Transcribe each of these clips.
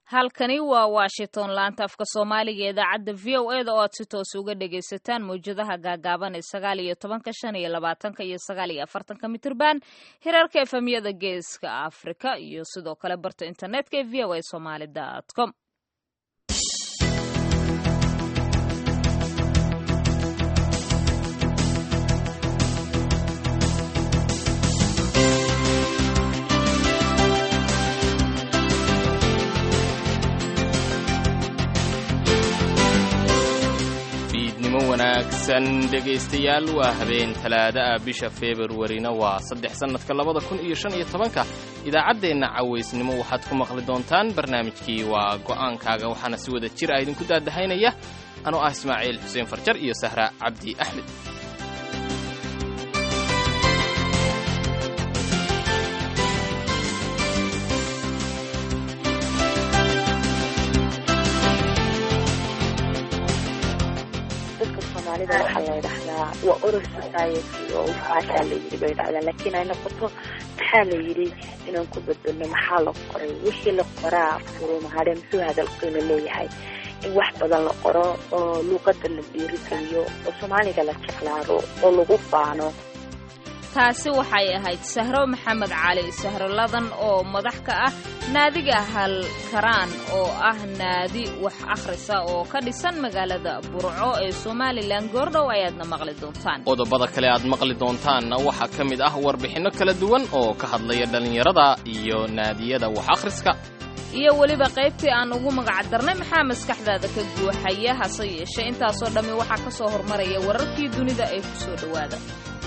halkani waa washington laanta afka soomaaliga ee idaacadda v o e da oo aad si toos uga dhagaysataan mawjadaha gaagaaban ee sagaal iyo tobanka shan iyo labaatanka iyo sagaal iyo afartanka mitirban hirarka efemyada geeska afrika iyo sidoo kale barta internetka ee v o a somaali dt com wanaagsan dhegaystayaal waa habeen talaada ah bisha februarina waa saddex sannadka labada kun iyo shan iyo tobanka idaacaddeenna cawaysnimo waxaad ku maqli doontaan barnaamijkii waa go'aankaaga waxaana si wada jir ah idinku daadahaynaya anoo ah ismaaciil xuseen farjar iyo sahra cabdi axmed waxaa la dhahdaa waa oral society oo waxaasaa la yidhi bay dhahdaa laakiin ay noqoto maxaa la yidhi inaan ku beddelno maxaa la qoray wixii la qoraa furumahadhe muxuu hadal qiimo leeyahay in wax badan la qoro oo luuqadda la dhiirigeliyo oo soomaaliga la jeclaado oo lagu faano taasi waxay ahayd sahro maxamed cali sahro ladan oo madax ka ah naadiga halkaraan oo ah naadi wax akhrisa oo ka dhisan magaalada burco ee somalilan goordhow ayaadna maqli doontaan qodobada kale aad maqli doontaanna waxaa ka mid ah warbixinno kala duwan oo ka hadlaya dhallinyarada iyo naadiyada wax akhriska iyo weliba qaybtii aan ugu magac darnay maxaa maskaxdaada ka guuxaya hase yeeshee intaasoo dhammi waxaa ka soo hormaraya wararkii dunida ee ku soo dhowaada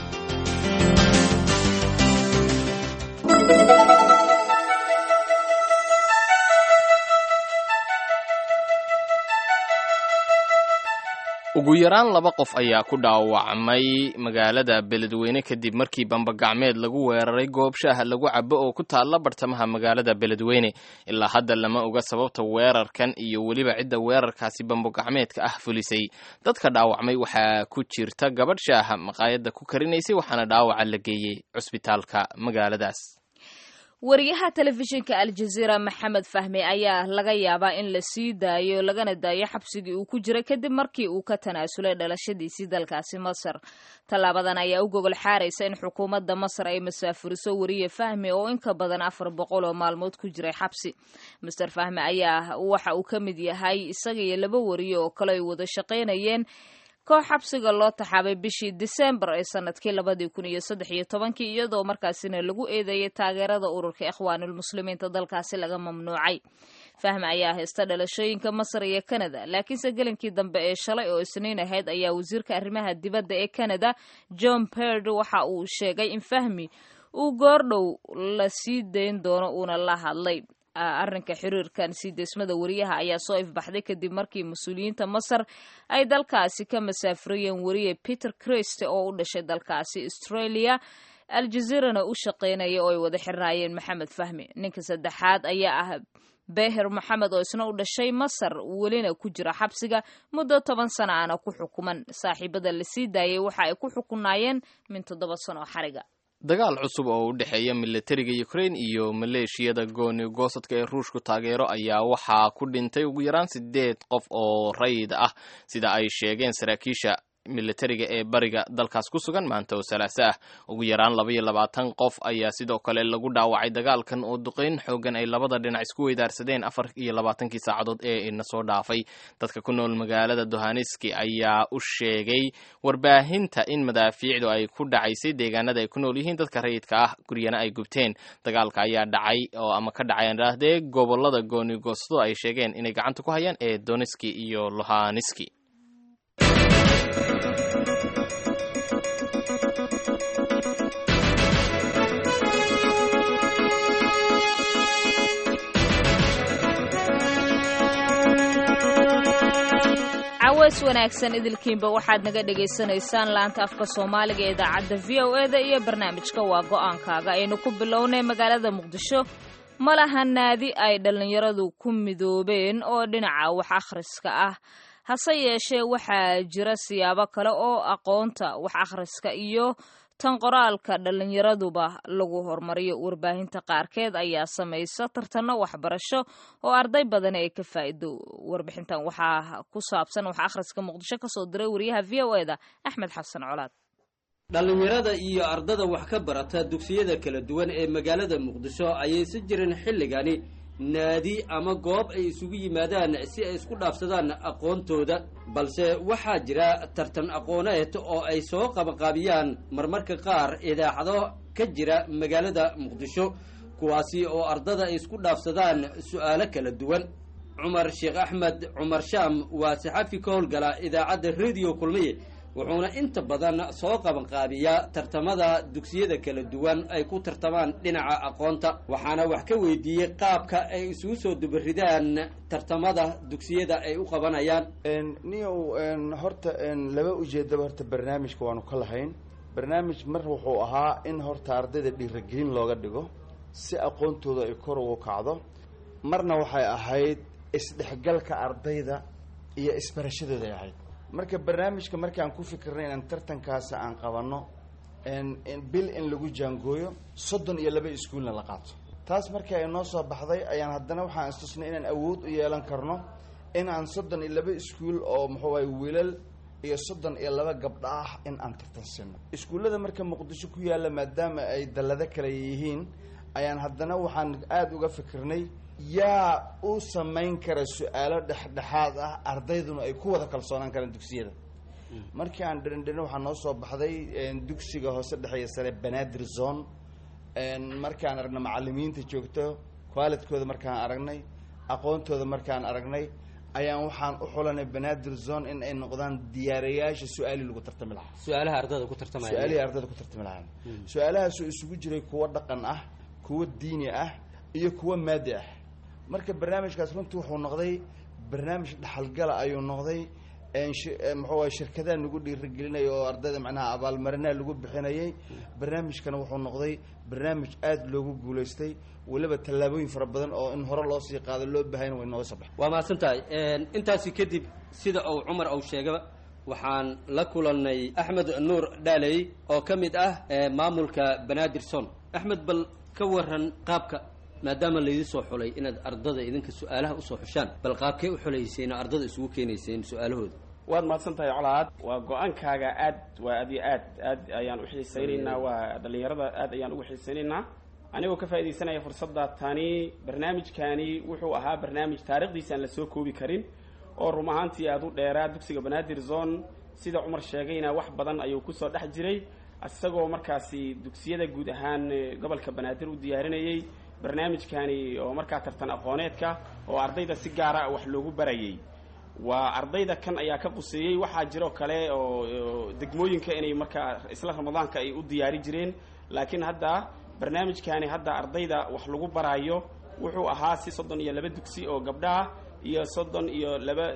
ugu yaraan laba qof ayaa ku dhaawacmay magaalada beledweyne kadib markii bambagacmeed lagu weeraray goob shaaha lagu cabo oo ku taalla bartamaha magaalada beledweyne ilaa hadda lama oga sababta weerarkan iyo weliba cidda weerarkaasi bambagacmeedka ah fulisay dadka dhaawacmay waxaa ku jirta gabadh shaaha maqaayadda ku karinaysay waxaana dhaawaca la geeyey cusbitaalka magaaladaas wariyaha telefishinka aljaziira maxamed fahmi ayaa laga yaabaa in la sii daayo lagana daayo xabsigii uu ku jiray kadib markii uu ka tanaasulay dhalashadiisii dalkaasi masar tallaabadan ayaa u gogol xaaraysa in xukuumadda masar ay masaafuriso wariye fahmi oo in ka badan afar boqol oo maalmood ku jiray xabsi master fahmi ayaa waxa uu ka mid yahay isaga iyo laba wariye oo kale ay wada shaqaynayeen koox xabsiga loo taxaabay bishii disembar ee sanadkii labadii kun iyo saddex iyo tobankii iyadoo markaasina lagu eedeeyay taageerada ururka ikhwaanulmuslimiinta dalkaasi laga mamnuucay fahmi ayaa haysta dhalashooyinka masar iyo kanada laakiinse gelinkii dambe ee shalay oo isniin ahayd ayaa wasiirka arrimaha dibadda ee kanada john perd waxa uu sheegay in fahmi uu goordhow la sii dayn doono uuna la hadlay arrinka xiriirkan sii deysmada wariyaha ayaa soo ifbaxday kadib markii mas-uuliyiinta masar ay dalkaasi ka masaafurayeen wariye peter christ oo u dhashay dalkaasi australia aljaziirana u shaqaynaya oo ay wada xirnaayeen maxamed fahmi ninka saddexaad ayaa ah beher moxamed oo isna u dhashay masar welina ku jira xabsiga muddo toban sana aana ku xukuman saaxiibada la sii daayay waxa ay ku xukunaayeen min toddoba sano xariga dagaal cusub oo u dhexeeya militariga ukraine iyo maleeshiyada gooni goosadka ee ruushku taageero ayaa waxaa ku dhintay ugu yaraan sideed qof oo rayid ah sida ay sheegeen saraakiisha militariga ee bariga dalkaas ku sugan maanta oo salaaso ah ugu yaraan laba iyo labaatan qof ayaa sidoo kale lagu dhaawacay dagaalkan oo duqeyn xoogan ay labada dhinac isku weydaarsadeen afar iyo labaatankii saacadood ee ina soo dhaafay dadka ku nool magaalada dohaniski ayaa u sheegay warbaahinta in madaafiicdu ay ku dhacaysay deegaanada ay ku nool yihiin dadka rayidka ah guryana ay gubteen dagaalka ayaa dhacay oo ama ka dhacay andhaahdee gobolada goonigoosado ay sheegeen inay gacanta ku hayaan ee doniski iyo lohaniski caways wanaagsan idilkiinba waxaad naga dhagaysanaysaan laanta afka soomaaliga ee idaacadda v o e da iyo barnaamijka waa go'aankaaga aynu ku bilownay magaalada muqdisho ma laha naadi ay dhallinyaradu ku midoobeen oo dhinaca wax akhriska ah hase yeeshee waxaa jira siyaabo kale oo aqoonta wax akhriska iyo tan qoraalka dhallinyaraduba lagu horumariyo warbaahinta qaarkeed ayaa samaysa tartanno waxbarasho oo arday badani ay ka faa'iido warbixintan waxaa ku saabsan wax akhriska muqdisho kasoo diray wariyaha v o eda axmed xasan colaad dhallinyarada iyo ardada wax ka barata dugsiyada kala duwan ee magaalada muqdisho ayay si jirin xilligani naadi ama goob ay isugu yimaadaan si ay isku dhaafsadaan aqoontooda balse waxaa jira tartan aqooneed oo ay soo qabanqaabiyaan marmarka qaar idaacado ka jira magaalada muqdisho kuwaasi oo ardada ay isku dhaafsadaan su'aalo kala duwan cumar sheekh axmed cumar shaam waa saxafi ka howlgala idaacadda rediyo kulmiye wuxuuna inta badan soo qabanqaabiyaa tartamada dugsiyada kala duwan ay ku tartamaan dhinaca aqoonta waxaana wax ka weydiiyey qaabka ay isugu soo dubaridaan tartamada dugsiyada ay u qabanayaan niyow horta laba ujeedaba horta barnaamijka waanu ka lahayn barnaamij mar wuxuu ahaa in horta ardayda dhiiragelin looga dhigo si aqoontooda ay kor ugu kacdo marna waxay ahayd isdhexgalka ardayda iyo isbarashadooda ay ahayd marka barnaamijka markaan ku fikirnay inaan tartankaasi aan qabanno bil in lagu jaangooyo soddon iyo laba iskuulna la qaato taas markii ay noo soo baxday ayaan haddana waxaan istusnay inaan awood u yeelan karno in aan soddon iyo laba iskuul oo muxuu ahay wiilal iyo soddon iyo laba gabdho ah in aan tartansino iskuullada marka muqdisho ku yaalla maadaama ay dallado kale yihiin ayaan haddana waxaan aada uga fikirnay yaa u samayn kara su-aalo dhexdhexaad ah ardayduna ay ku wada kalsoonaan karaan dugsiyada markii aan dhirindhirin waxaa noo soo baxday dugsiga hoose dhexeeya sare banaadir zone markaan aragna macalimiinta joogto qualitykooda markaan aragnay aqoontooda markaan aragnay ayaan waxaan u xulanay banaadir zone in ay noqdaan diyaarayaasha su-aalii lagu tartami lahaa su-aalaha ardada ku tartamaya su-aalihii ardayda ku tartami lahaan su-aalahaasoo isugu jiray kuwo dhaqan ah kuwo diini ah iyo kuwo maadi ah marka barnaamijkaas runtii wuxuu noqday barnaamij dhaxalgala ayuu noqday muxuu shirkadaha nagu dhiirigelinaya oo ardayda macnaha abaalmarinaha lagu bixinayay barnaamijkana wuxuu noqday barnaamij aada loogu guulaystay weliba tallaabooyin fara badan oo in hore loo sii qaado loo baahayna way nooga soo baxay waa mahadsan tahay intaasi kadib sida uu cumar ou sheegaba waxaan la kulannay axmed nuur dhaaley oo ka mid ah maamulka banaadir son axmed bal ka waran qaabka maadaama laydin soo xulay inaad ardada idinka su-aalaha usoo xushaan bal qaabkee u xulayseen oo ardada isugu keenayseen su-aalahooda waad mahadsan tahay colaad waa go-aankaaga aad waa aad iyo aad aad ayaan u xiisaynaynaa waa dhallinyarada aad ayaan ugu xiisaynaynaa anigoo ka faaidaysanaya fursadda tani barnaamijkani wuxuu ahaa barnaamij taarikhdiisa aan la soo koobi karin oo rum ahaantii aada u dheeraa dugsiga banaadir zone sida cumar sheegayna wax badan ayuu kusoo dhex jiray isagoo markaasi dugsiyada guud ahaan gobolka banaadir u diyaarinayay barnaamijkani oo markaa tartan aqooneedka oo ardayda si gaara wax loogu barayay waa ardayda kan ayaa ka quseeyey waxaa jiroo kale oo degmooyinka inay markaa isla ramadaanka ay u diyaari jireen laakiin hadda barnaamijkani hadda ardayda wax lagu baraayo wuxuu ahaa si soddon iyo laba dugsi oo gabdhaah iyo soddon iyo laba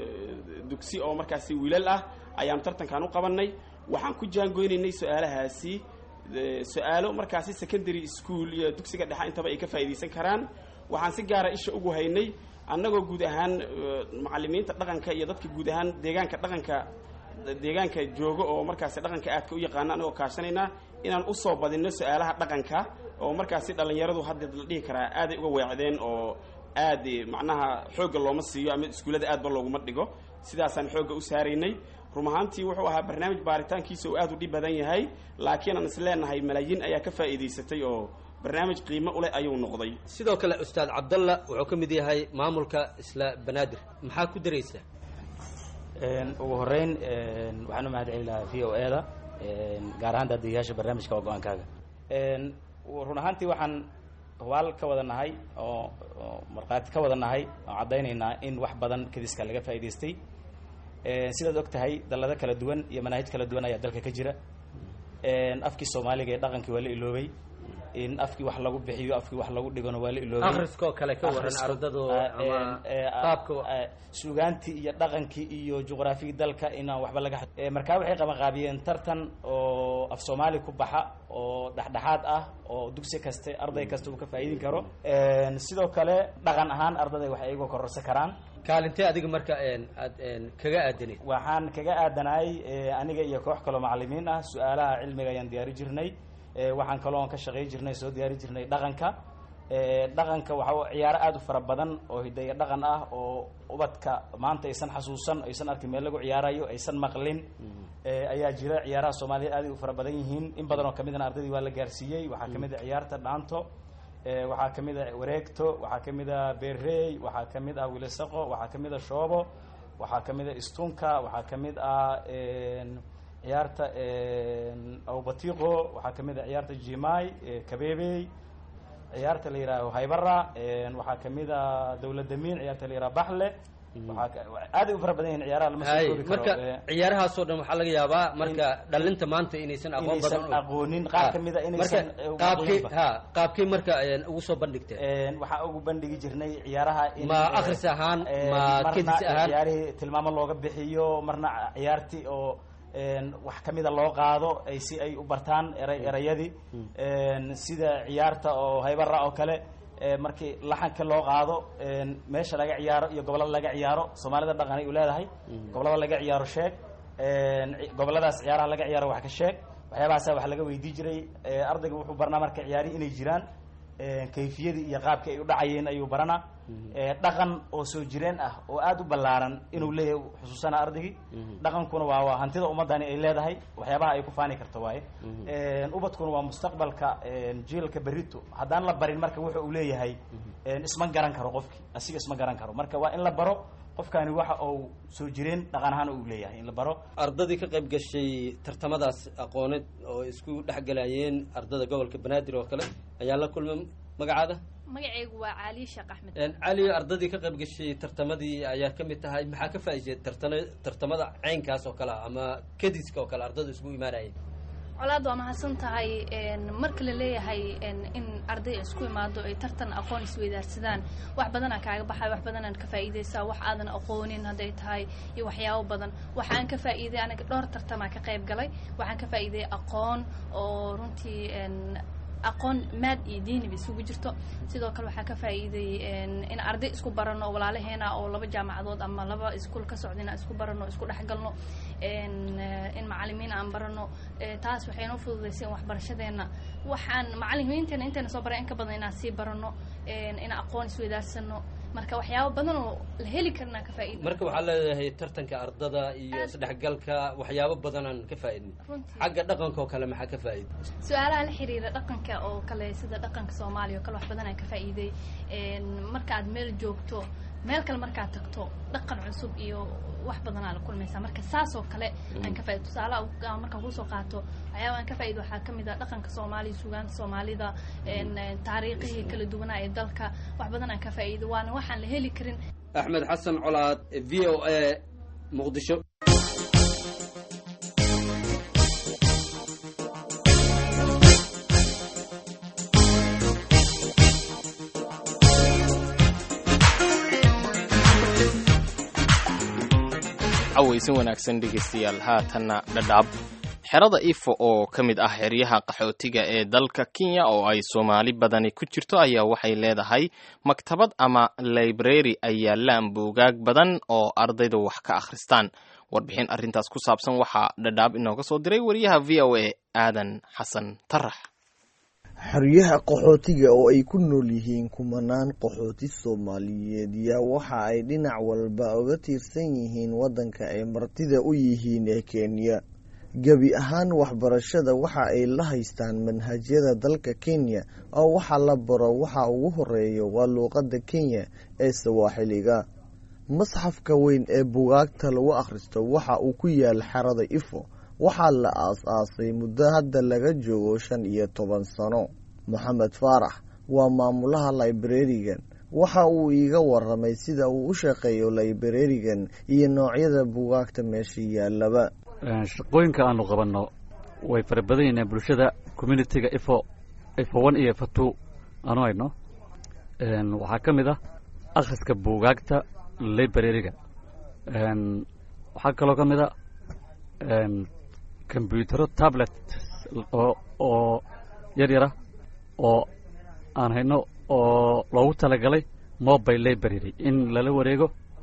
dugsi oo markaasi wiilal ah ayaan tartankan u qabanay waxaan ku jaangoynaynay su-aalahaasi su-aalo markaasi secondary school iyo dugsiga dhexe intaba ay ka faa'iidaysan karaan waxaan si gaara isha ugu haynay annagoo guud ahaan macalimiinta dhaqanka iyo dadka guud ahaan deegaanka dhaqanka deegaanka jooga oo markaasi dhaqanka aadka u yaqaana annagoo kaashanayna inaan usoo badinno su-aalaha dhaqanka oo markaasi dhallinyaradu hadda la dhihi karaa aaday uga weecdeen oo aad macnaha xoogga looma siiyo ama iskuullada aadba looguma dhigo sidaasaan xoogga u saaraynay rum ahaantii wuxuu ahaa barnaamij baaritaankiisa uu aad u dhib badan yahay laakiin aan is leenahay malaayiin ayaa ka faa'iidaysatay oo barnaamij qiimo uleh ayuu noqday sidoo kale ustaad cabdalla wuxuu ka mid yahay maamulka isla banaadir maxaa ku daraysaa ugu horeyn waxaan u mahad celi lahaa v o e da gaar ahaan daadiyayaasha barnaamijka waa go-aankaaga run ahaantii waxaan hubaal ka wada nahay oo markhaati ka wada nahay oo caddaynaynaa in wax badan kadiska laga faa'idaystay sidaad og tahay dallado kala duwan iyo manaahij kala duwan ayaa dalka ka jira afkii soomaaliga ee dhaqankii waa la iloobay in afkii wax lagu bixiyo afkii wax lagu dhigona waa la iloobay akhriskoo kale ka waran ardadu ama qaabka suugaantii iyo dhaqankii iyo juqraafigii dalka inaan waxba laga markaa waxay qabanqaabiyeen tartan oo af soomaali ku baxa oo dhexdhexaad ah oo dugsi kaste arday kasta uu ka faa'iidin karo sidoo kale dhaqan ahaan ardaday waxay iyagoo kororsan karaan kaalintee adiga marka aad kaga aadanayd waxaan kaga aadanahay aniga iyo koox kaloo macalimiin ah su-aalaha cilmiga ayaan diyaari jirnay waxaan kaloo ka shaqey jirnay soo diyaari jirnay dhaqanka dhaqanka waxa ciyaaro aada u fara badan oo hidayo dhaqan ah oo ubadka maanta aysan xasuusan aysan arkin meel lagu ciyaarayo aysan maqlin ayaa jira ciyaaraha soomaaliya aaday u fara badan yihiin in badan oo kamidana ardaydii waa la gaarsiiyey waxaa kamid a ciyaarta dhaanto waxaa kamid a wareegto waxaa kamid a beerey waxaa kamid ah wilisaqo waxaa kamid a shoobo waxaa kamid a istunka waxaa kamid ah ciyaarta awbatiqo waxaa kamid a ciyaarta jimai kabebey ciyaarta la yihaaho haybara waxaa kamid a dawladamiin ciyaarta la yiraha baxle waxaa aaday u fara badan yihin ciyaaraha lama soo koobi marka karo ciyaarahaasoo dhan waxaa laga yaabaa marka dhalinta maanta inaysan aqoon badan inaysan aqoonin qaar kamid a inaysan marka qaabkii ha qaabkii marka ugu soo bandhigteen waxaa ugu bandhigi jirnay ciyaaraha in ma akhris ahaan ma marna kedis ahaan ciyaarihii tilmaamo looga bixiyo marna ciyaartii oo wax kamida loo qaado ay si ay u bartaan eray erayadii sida ciyaarta oo haybara oo kale markii laxanka loo qaado meesha laga ciyaaro iyo gobolada laga ciyaaro soomaalida dhaqan ay u leedahay gobolada laga ciyaaro sheeg goboladaas ciyaaraha laga ciyaaro wax ka sheeg waxyaabahaasa wax laga weydii jiray ardayga wuxuu barnaa marka ciyaarihi inay jiraan kayfiyadii iyo qaabkii ay u dhacayeen ayuu baranaa dhaqan oo soo jireen ah oo aada u ballaaran inuu leeyahay xusuusana ardaygii dhaqankuna waa waa hantida ummadani ay leedahay waxyaabaha ay ku faani karto waaye ubadkuna waa mustaqbalka jiilka berito haddaan la barin marka wuxa uu leeyahay isma garan karo qofkii asiga isma garan karo marka waa in la baro qofkani waxa uu soo jireen dhaqan ahaan uu leeyahay in la baro ardadii ka qayb gashay tartamadaas aqooneed oo isku dhexgalayeen ardada gobolka banaadir oo kale ayaa la kulmay magacaada magacaygu waa caaliye sheekh axmed cali ardadii ka qayb gashay tartamadii ayaa ka mid tahay maxaa ka faa'iisay tartana tartamada caynkaas oo kale ah ama kadiska oo kale ardada isku imaanayay colaad waa mahadsan tahay marka la leeyahay in arday isku imaado ay tartan aqoon isweydaarsadaan wax badanaa kaaga baxay wax badanaan ka faa'iidaysaa wax aadan aqoonin hadday tahay iyo waxyaabo badan waxaan ka faa'iiday aniga dhowr tartamaa ka qayb galay waxaan ka faa'iiday aqoon oo runtii aqoon maad iyo diiniba isugu jirto sidoo kale waxaa ka faa'iiday in arday isku barano oo walaalaheena oo laba jaamacadood ama laba iskuol ka socda inaan isku barano isku dhexgalno in macalimiin aan barano taas waxay noo fududaysay in waxbarashadeena waxaan macalimiinteena intayna soo baray in ka badan inaan sii barano in aqoon isweydaarsano marka waxyaabo badan oo la heli karnaa ka faa'iida marka waxaa leedahay tartanka ardada iyo isdhexgalka waxyaabo badanaan ka faa'iidnay xagga dhaqanka oo kale maxaa ka faa'iida su-aalaha la xiriira dhaqanka oo kale sida dhaqanka soomaaliya oo kale wax badan aan ka faa'iiday marka aad meel joogto meel kale markaad tagto dhaqan cusub iyo wax badanaa la kulmaysaa marka saas oo kale aan ka faa'ido tusaalaha markaan kusoo qaato waxyaaba aan ka faa'ido waxaa ka mid ah dhaqanka soomaaliya sugaanta soomaalida taariikhihii kala duwanaa ee dalka wax badan aan ka faa'iido waana waxaan la heli karin axmed xasan colaad v o a muqdisho cawaysin wanaagsan dhegaystayaal haatanna dhadhaab xerada ifo oo ka mid ah xeryaha qaxootiga ee dalka kenya oo ay soomaali badani ku jirto ayaa waxay leedahay maktabad ama library ay yaallaan buugaag badan oo ardayda wax ka akhristaan warbixin arrintaas ku saabsan waxaa dhadhaab inooga soo diray wariyaha v o a aadan xasan tarax xeryaha qaxootiga oo ay ku nool yihiin kumanaan qaxooti soomaaliyeed yaa waxa ay dhinac walba uga tiirsan yihiin waddanka ay martida u yihiin ee kenya gebi ahaan waxbarashada waxa ay la haystaan manhajyada dalka kenya oo waxa la baro waxa ugu horeeya waa luuqadda kenya ee sawaaxiliga masxafka weyn ee bugaagta lagu akhristo waxa uu ku yaal xerada ifo waxaa la aas-aasay muddo hadda laga joogo shan iyo toban sano moxamed faarax waa maamulaha librarigan waxa uu iiga waramay sida uu u shaqeeyo librarigan iyo noocyada bugaagta meesha yaalaba shaqooyinka aanu qabanno way fara badan yihiin bulshada communitiga ifo ifo one iyo ifo two aanu hayno waxaa ka mid ah akhriska buugaagta librariga waxaa kaloo ka mid a combyutero tablet oo oo yar yara oo aan hayno oo loogu talagalay mobile library in lala wareego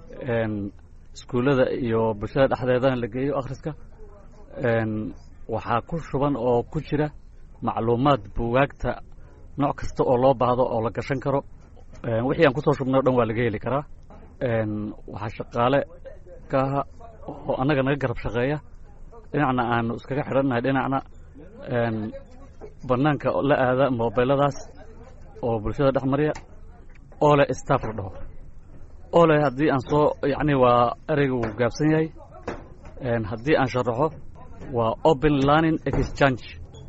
iskuullada iyo bulshada dhexdeedana la geeyo akhriska waxaa ku shuban oo ku jira macluumaad buugaagta nooc kasta oo loo baahdo oo la gashan karo wixii aan kusoo shubnay o dhan waa laga heli karaa waxaa shaqaale ka aha oo annaga naga garab shaqeeya dhinacna aanu iskaga xidhannahay dhinacna bannaanka la aada mobiladaas oo bulshada dhex marya ole staff la dhaho ole haddii aan soo yacni waa ereyga wuu gaabsan yahay haddii aan sharaxo waa open learning exchange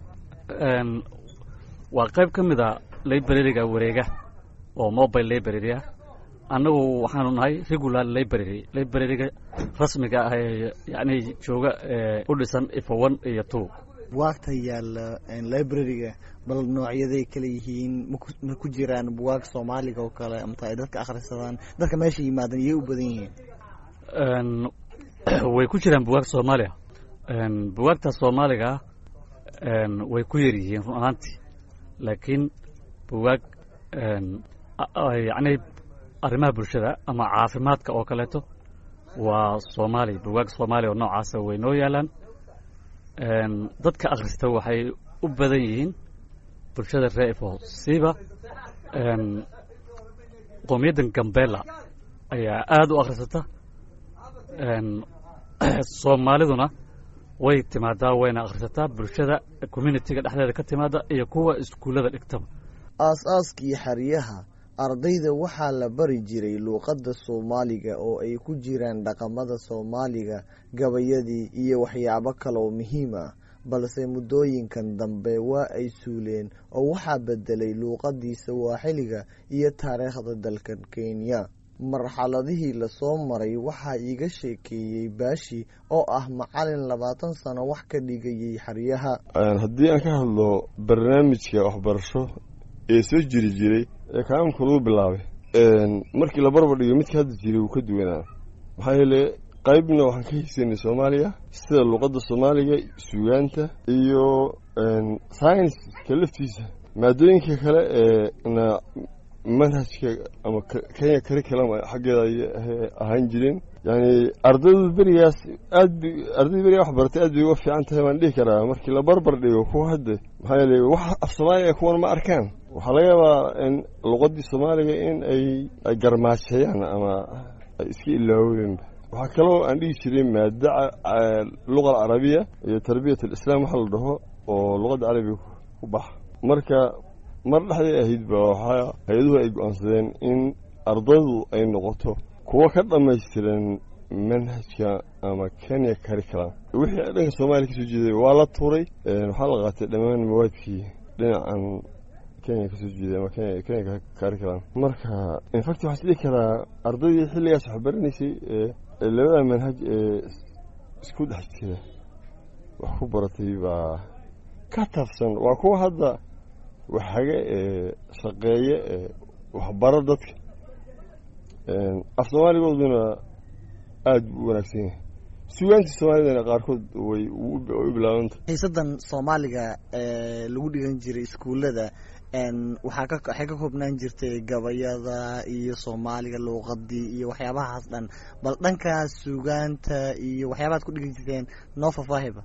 waa qayb ka mid a librariga wareega oo mobile library ah annagu waxaanu nahay regular library librariga rasmiga ah ee yacni jooga u dhisan ifo one iyo two buwaagta yaalla librariga bal noocyaday kala yihiin ma ku jiraan buwaag soomaaliga oo kale amata ay dadka akhrisadaan dadka meesha yimaadan iyay u badan yihiin way ku jiraan buwaag soomaaliya buwaagta soomaaliga way ku yar yihiin run ahaantii laakiin buwaag yacni arrimaha bulshada ama caafimaadka oo kaleeto waa soomaali buwaag soomaaliya oo noocaasa way noo yaalaan dadka akhrista waxay u badan yihiin bulshada ree ifo siiba qoomiyaddan gambela ayaa aada u akhrisata soomaaliduna way timaadaa wayna akhrisataa bulshada communitiga dhexdeeda ka timaada iyo kuwa iskuullada dhigtaba aas-aaskii xeryaha ardayda waxaa la bari jiray luuqadda soomaaliga oo ay ku jiraan dhaqamada soomaaliga gabayadii iyo waxyaabo kale oo muhiim ah balse muddooyinkan dambe waa ay suuleen oo waxaa bedelay luuqadii sawaaxiliga iyo taariikhda dalkan kenya marxaladihii lasoo maray waxaa iiga sheekeeyey baashi oo ah macalin labaatan sano wax ka dhigayay xeryaha haddii aan ka hadlo barnaamijka waxbarasho ee soo jiri jiray ee kaaamka lagu bilaabay markii la barbar dhigo midka hadda jiray wuu ka duwanaa maxaa yeele qaybna waxaan ka haysanay soomaaliya sida luuqadda soomaaliga sugaanta iyo saynska laftiisa maadooyinka kale ee na manhajka ama kenya curriculum xaggeeda ay ahaan jireen yani ardaydu berigaas aad b ardayda berigaa wax baratay aad bay uga fiican tahay baan dhihi karaa markii la barbar dhigo kuwa hadda maxaa yeele wax af soomaaliga kuwan ma arkaan waxaa laga yaabaa in luqadii soomaaliga in ay ay garmaajeeyaan ama ay iska ilaaweenba waxaa kaloo aan dhihi jiray maada luqa alcarabiya iyo tarbiyat alislaam waxa la dhaho oo luqadda carabiga ku baxa marka mar dhexday ahayd ba waxaa hay-aduhu ay go-aansadeen in ardaydu ay noqoto kuwo ka dhammaystiran manhajka ama kenya curriculum wixii dhanka soomaaliya kasoo jeeday waa la tuuray waxaa la qaatay dhammaan mawaadkii dhinacan kenya kasoo jeeday ama kenya kenya curriculum marka infact waxaa isdhihi karaa ardaydii xilligaas waxbaranaysay ee labada manhaj ee isku dhex jira wax ku baratay baa ka tafsan waa kuwa hadda waxaga ee shaqeeye ee waxbaro dadka af soomaaligooduna aada buu u wanaagsan yahay sugaantii soomaalidana qaarkood way u bilaabanta xiisadan soomaaliga ee lagu dhigan jiray iskuullada waxaa ka waxay ka koobnaan jirtay gabayada iyo soomaaliga luuqadii iyo waxyaabahaas dhan bal dhankaas sugaanta iyo waxyaabahaad ku dhigan jirteen noo faahfaahiba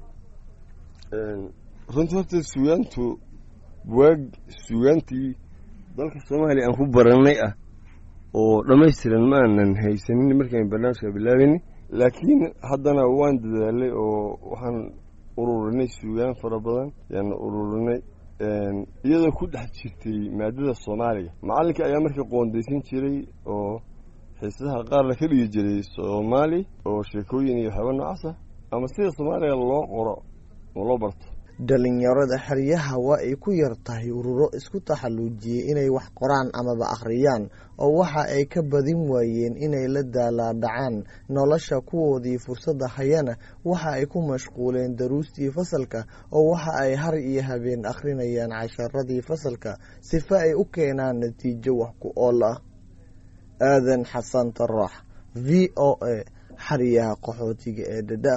runtii horta sugaantu buwaag sugaantii dalka soomaaliya aan ku baranay ah oo dhammaystiran ma aanan haysanin markaan barnaamijka bilaabayni laakiin haddana waan dadaalay oo waxaan ururinay sugaan fara badan yaan ururinay iyadoo ku dhex jirtay maadada soomaaliga macalinka ayaa markii qoondaysan jiray oo xiisadaha qaarna ka dhigi jiray soomaali oo sheekooyin iyo waxyaaba noocaas ah ama sida soomaaliga loo qoro oo loo barto dhalinyarada xeryaha waa ay ku yar tahay ururo isku taxalluujiyey inay wax qoraan amaba akhriyaan oo waxa ay ka badin waayeen inay la daalaadhacaan nolosha kuwoodii fursadda hayana waxa ay ku mashquuleen daruustii fasalka oo waxa ay har iyo habeen akhrinayaan casharadii fasalka sifa ay u keenaan natiijo wax ku ool ah aadan xasan tarax v o a xeryaha qaxootiga ee dhadhaab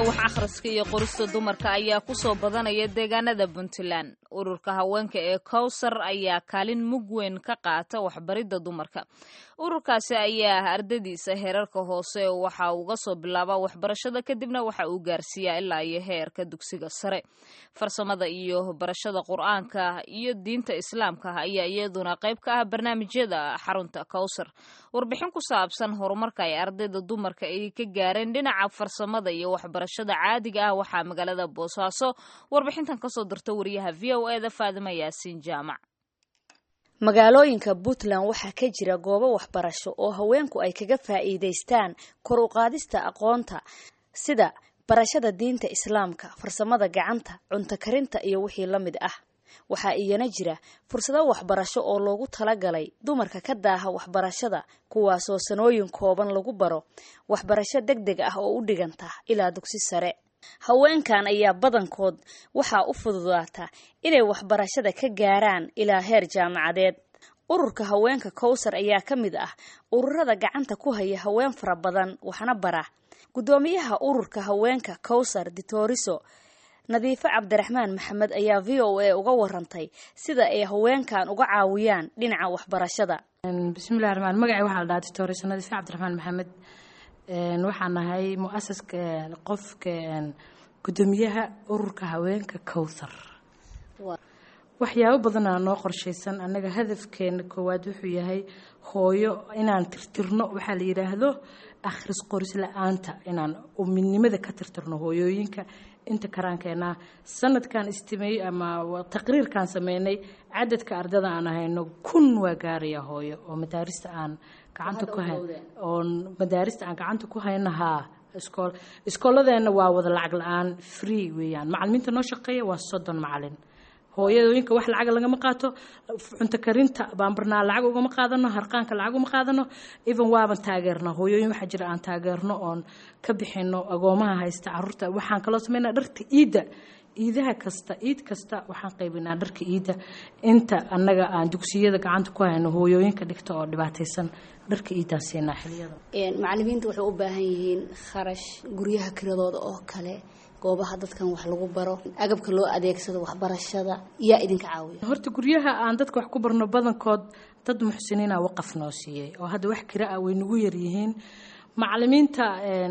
wax akhriska iyo qorista dumarka ayaa ku soo badanaya deegaanada puntland ururka haweenka ee kowsar ayaa kaalin mug weyn ka qaata waxbaridda dumarka ururkaasi ayaa ardadiisa heerarka hoose waxa uga soo bilaabaa waxbarashada kadibna waxa uu gaarsiiyaa ilaa iyo heerka dugsiga sare farsamada iyo barashada qur-aanka iyo diinta islaamka ayaa iyaduna qayb ka ah barnaamijyada xarunta kowsar warbixin ku saabsan horumarka ay ardayda dumarka ay ka gaareen dhinaca farsamada iyo waxbarashada caadiga ah waxaa magaalada boosaaso warbixintan kasoo dirta wariyaha v o eda faadima yaasiin jaamac magaalooyinka puntland waxaa ka jira goobo waxbarasho oo haweenku ay kaga faa'iidaystaan kor u qaadista aqoonta sida barashada diinta islaamka farsamada gacanta cunto karinta iyo wixii la mid ah waxaa iyana jira fursado waxbarasho oo loogu talagalay dumarka ka daaha waxbarashada kuwaasoo sanooyin kooban lagu baro waxbarasho deg deg ah oo u dhiganta ilaa dugsi sare haweenkan ayaa badankood waxaa u fududaata inay waxbarashada ka gaaraan ilaa heer jaamacadeed ururka haweenka kowsar ayaa ka mid ah ururada gacanta ku haya haween fara badan waxna bara guddoomiyaha ururka haweenka kowsar ditoriso nadiifo cabdiraxmaan maxamed ayaa v o a uga warantay sida ay haweenkan uga caawiyaan dhinaca waxbarashada bismillahi raxmaan magacay waxaa la dhahaa ditoriso nadiifo cabdiraxmaan maxamed waxaan nahay mu-asaska qofka guddoomiyaha ururka haweenka kowthar waxyaabo badanaa noo qorshaysan annaga hadafkeena koowaad wuxuu yahay hooyo inaan tirtirno waxaa la yidhaahdo akhris qoris la-aanta inaan midnimada ka tirtirno hooyooyinka inta karaankeenaa sanadkan istimey ama taqriirkan sameynay cadadka ardada aan ahayno kun waa gaaraya hooyo oo madaarista aan gacanta ku hayn oo madaarista aan gacanta ku haynahaa iskool iskooladeena waa wada lacag la-aan free weeyaan macalimiinta noo shaqeeya waa soddon macalin hooyadooyinka wax lacag lagama qaato cunto karinta baanbarnaa lacag ugama qaadano harqaanka lacag uma qaadano even waaban taageerna hooyooyin waxaa jira aan taageerno oon ka bixino agoomaha haysta caruurta waxaan kaloo sameynaa dharka iidda iidaha kasta iid kasta waxaan qaybinaa dharka iidda inta annaga aan dugsiyada gacanta ku hayno hooyooyinka dhigta oo dhibaataysan dharka iiddaan siinaa xiliyada macalimiinta waxay u baahan yihiin kharash guryaha kiradooda oo kale goobaha dadkan wax lagu baro agabka loo adeegsado waxbarashada yaa idinka caawiya horta guryaha aan dadka wax ku barno badankood dad muxsiniina waqaf noo siiyey oo hadda wax kira ah way nagu yaryihiin macalimiinta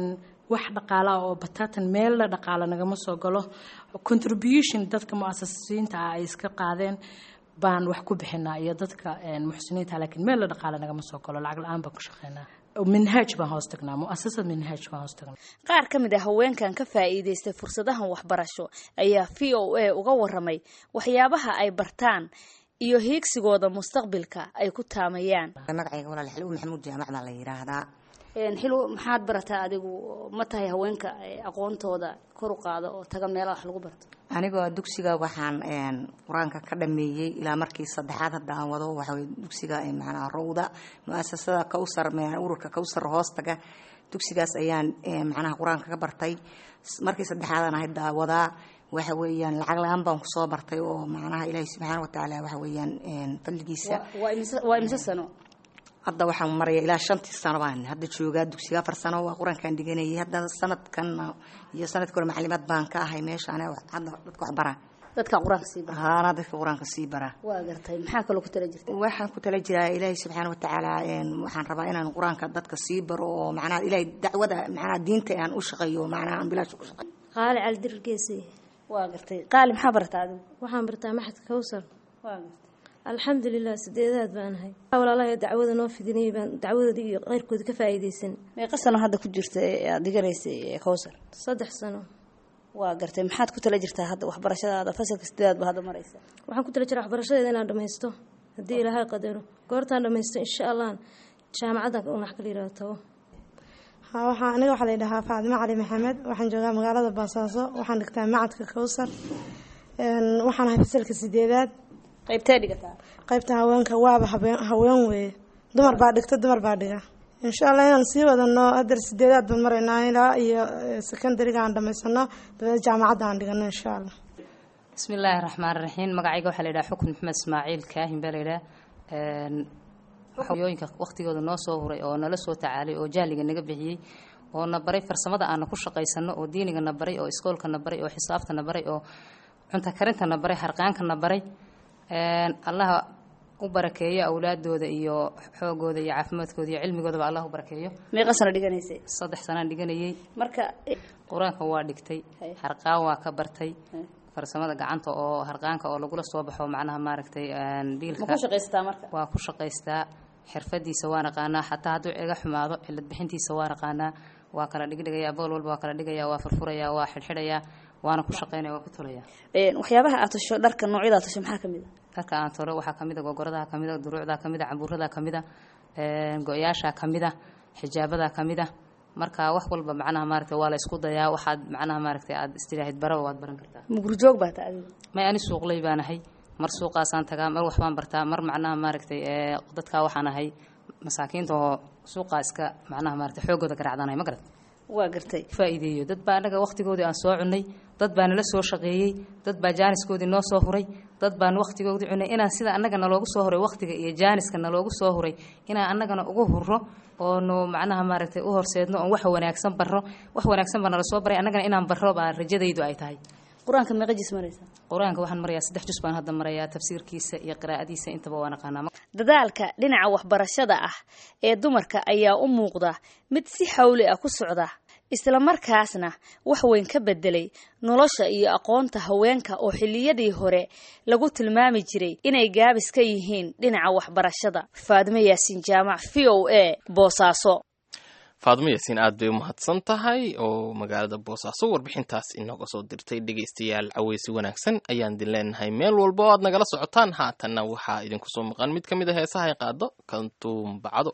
wax dhaqaala oo bataatan meella dhaqaala nagama soo galo contribution dadka mu-asasiinta ah ay iska qaadeen baan wax ku bixinaa iyo dadka muxsiniinta laakiin meella dhaqaala nagama soo galo lacag la-aan baan ku shaqeynaa minhaaj baan hoos tagnaa muasasad minhaaj baan hoos tagnaa qaar ka mid a haweenkan ka faa'iidaystay fursadahan waxbarasho ayaa v o a uga waramay waxyaabaha ay bartaan iyo hiigsigooda mustaqbilka ay ku taamayaan magacayga walaal xilwo maxamuud jaamac baa la yidhaahdaa xilwo maxaad barataa adigu ma tahay haweenka aqoontooda kor u qaada oo taga meelaha wax lagu barto anigoo dugsiga waxaan qur-aanka ka dhameeyey ilaa markii saddexaad hadda aan wado waxawey dugsiga macnaha rowda mu-asasada kawsar ururka kawsar hoostaga dugsigaas ayaan macnaha qur-aanka ka bartay markii saddexaadaan ahayd daawadaa waxa weeyaan lacag la-aan baan kusoo bartay oo macnaha ilaahi subxaana watacaala waxa weeyaan fadligiisa waa imise sano hadda waxaan maraya ilaa shantii sano baan hadda joogaa dugsiga afar sano waa qur-aankaan dhiganayay hadda sanadkan iyo sanadkii hore maclimaad baan ka ahay meeshaan hadda dadka wax bara dadka qur-aanka sii bara haana dadka qur-aanka sii bara waa gartay maxaa kaloo ku tala jirta waxaan ku tala jiraa ilaahi subxaana watacaala waxaan rabaa inaan qur-aanka dadka sii baro oo macnaha ilaahay dacwada macnaha diinta aan u shaqeeyo macnaha aan bilaash ku shaqeeyo qaali cali dirir geesi waa gartay qaali maxaa bartaa adigu waxaan bartaa maxadka kawsar waa gartay alxamdulilah sideedaad baan ahay walaalahay dacwada noo fidinayay baan dacwadooda iyo qeyrkooda ka faa'iidaysan meeqa sano hadda ku jirta ee aad dhiganaysay kowsar saddex sano waa gartay maxaad ku tala jirtaa hadda waxbarashadaada fasalka sideedaad ba hadda maraysa waxaan ku tala jiraa waxbarashadeeda inaan dhammaysto haddii ilaahay qadaro goortaan dhammaysto insha allah jaamacaddan unax kala yihahdo tago waxaa aniga waxaa la yidhahaa faadimo cali maxamed waxaan joogaa magaalada baasaaso waxaan dhigtaa macadka kowsar waxaan ahay fasalka sideedaad qaybtee dhigataa qaybta haweenka waaba haween weeye dumar baa dhigta dumar baa dhiga insha allah inaan sii wadano hadar sideedaad baan maraynaa ilaa iyo secondariga aan dhamaysano dabeed jaamacadda aan dhigano insha allah bismi illaahi raxmaan raxiim magacayga waxaa la yidhaha xukun maxamed ismaaciil kaahin baa la yidhaha hooyooyinka waqtigooda noo soo huray oo nala soo tacaalay oo jahliga naga bixiyey oo na baray farsamada aana ku shaqaysano oo diiniga na baray oo iskoolka na baray oo xisaabta na baray oo cunto karinta na baray harqaanka na baray allaha u barakeeyo awlaadooda iyo xoogooda iyo caafimaadkooda iyo cilmigoodaba allah u barakeeyo meeqa sano dhiganaysay saddex sanaan dhiganayay marka qur-aanka waa dhigtay harqaan waa ka bartay farsamada gacanta oo harqaanka oo lagula soo baxo macnaha maaragtay biilka ma ku shaqaysataa marka waa ku shaqaystaa xirfadiisa waa naqaanaa xataa hadduu iga xumaado cilad bixintiisa waa naqaanaa waa kala dhigdhigayaa bool walba waa kala dhigayaa waa furfurayaa waa xidhxidhayaa waana ku shaqaynaya waa ku tulayaa waxyaabaha aad tasho dharka noocyada aad tasho maxaa kamid a dharka aan tolo waxaa kamid a gogoradaha kamid a duruucdaa kamid a cambuuradaa kamid a go-yaashaa kamid a xijaabadaa kamid a marka wax walba macnaha maaragtay waa la isku dayaa waxaad macnaha maaragtay aad istiraahid baraba waad baran kartaa mugurjoog baa ta adiga may ani suuqley baan ahay mar suuqaasaan tagaa mar waxbaan bartaa mar macnaha maaragtay dadkaa waxaan ahay masaakiinta oo suuqaa iska macnaha maaragtay xooggooda garaacdanahay ma garat waa gartay faa'iideeyo dad baa annaga wakhtigoodii aan soo cunnay dad baa nala soo shaqeeyey dad baa jaaniskoodii noo soo huray dad baan wakhtigoodii cunay inaan sida annaga naloogu soo huray wakhtiga iyo jaaniska naloogu soo huray inaan annagana ugu hurro oonu macnaha maaragtay u horseedno oon wax wanaagsan barro wax wanaagsan baa nala soo baray annagana inaan barro baa rajadaydu ay tahay qur-aanka meeqa jis maraysa qur-aanka waxaan marayaa saddex jus baan hadda marayaa tafsiirkiisa iyo qiraa'adiisa intaba waa naqaanaa dadaalka dhinaca waxbarashada ah ee dumarka ayaa u muuqda mid si xawli ah ku socda islamarkaasna wax weyn ka bedelay nolosha iyo aqoonta haweenka oo xilliyadii hore lagu tilmaami jiray inay gaabis ka yihiin dhinaca waxbarashada faadimo yaasiin jaamac v o a boosaaso faadmo yaasiin aad bay u mahadsan tahay oo magaalada boosaaso warbixintaas inooga soo dirtay dhegaystayaal caweysi wanaagsan ayaan idin leenahay meel walba oo aad nagala socotaan haatanna waxaa idinku soo maqan mid ka mid a heesaha ay qaado kantuum bacdo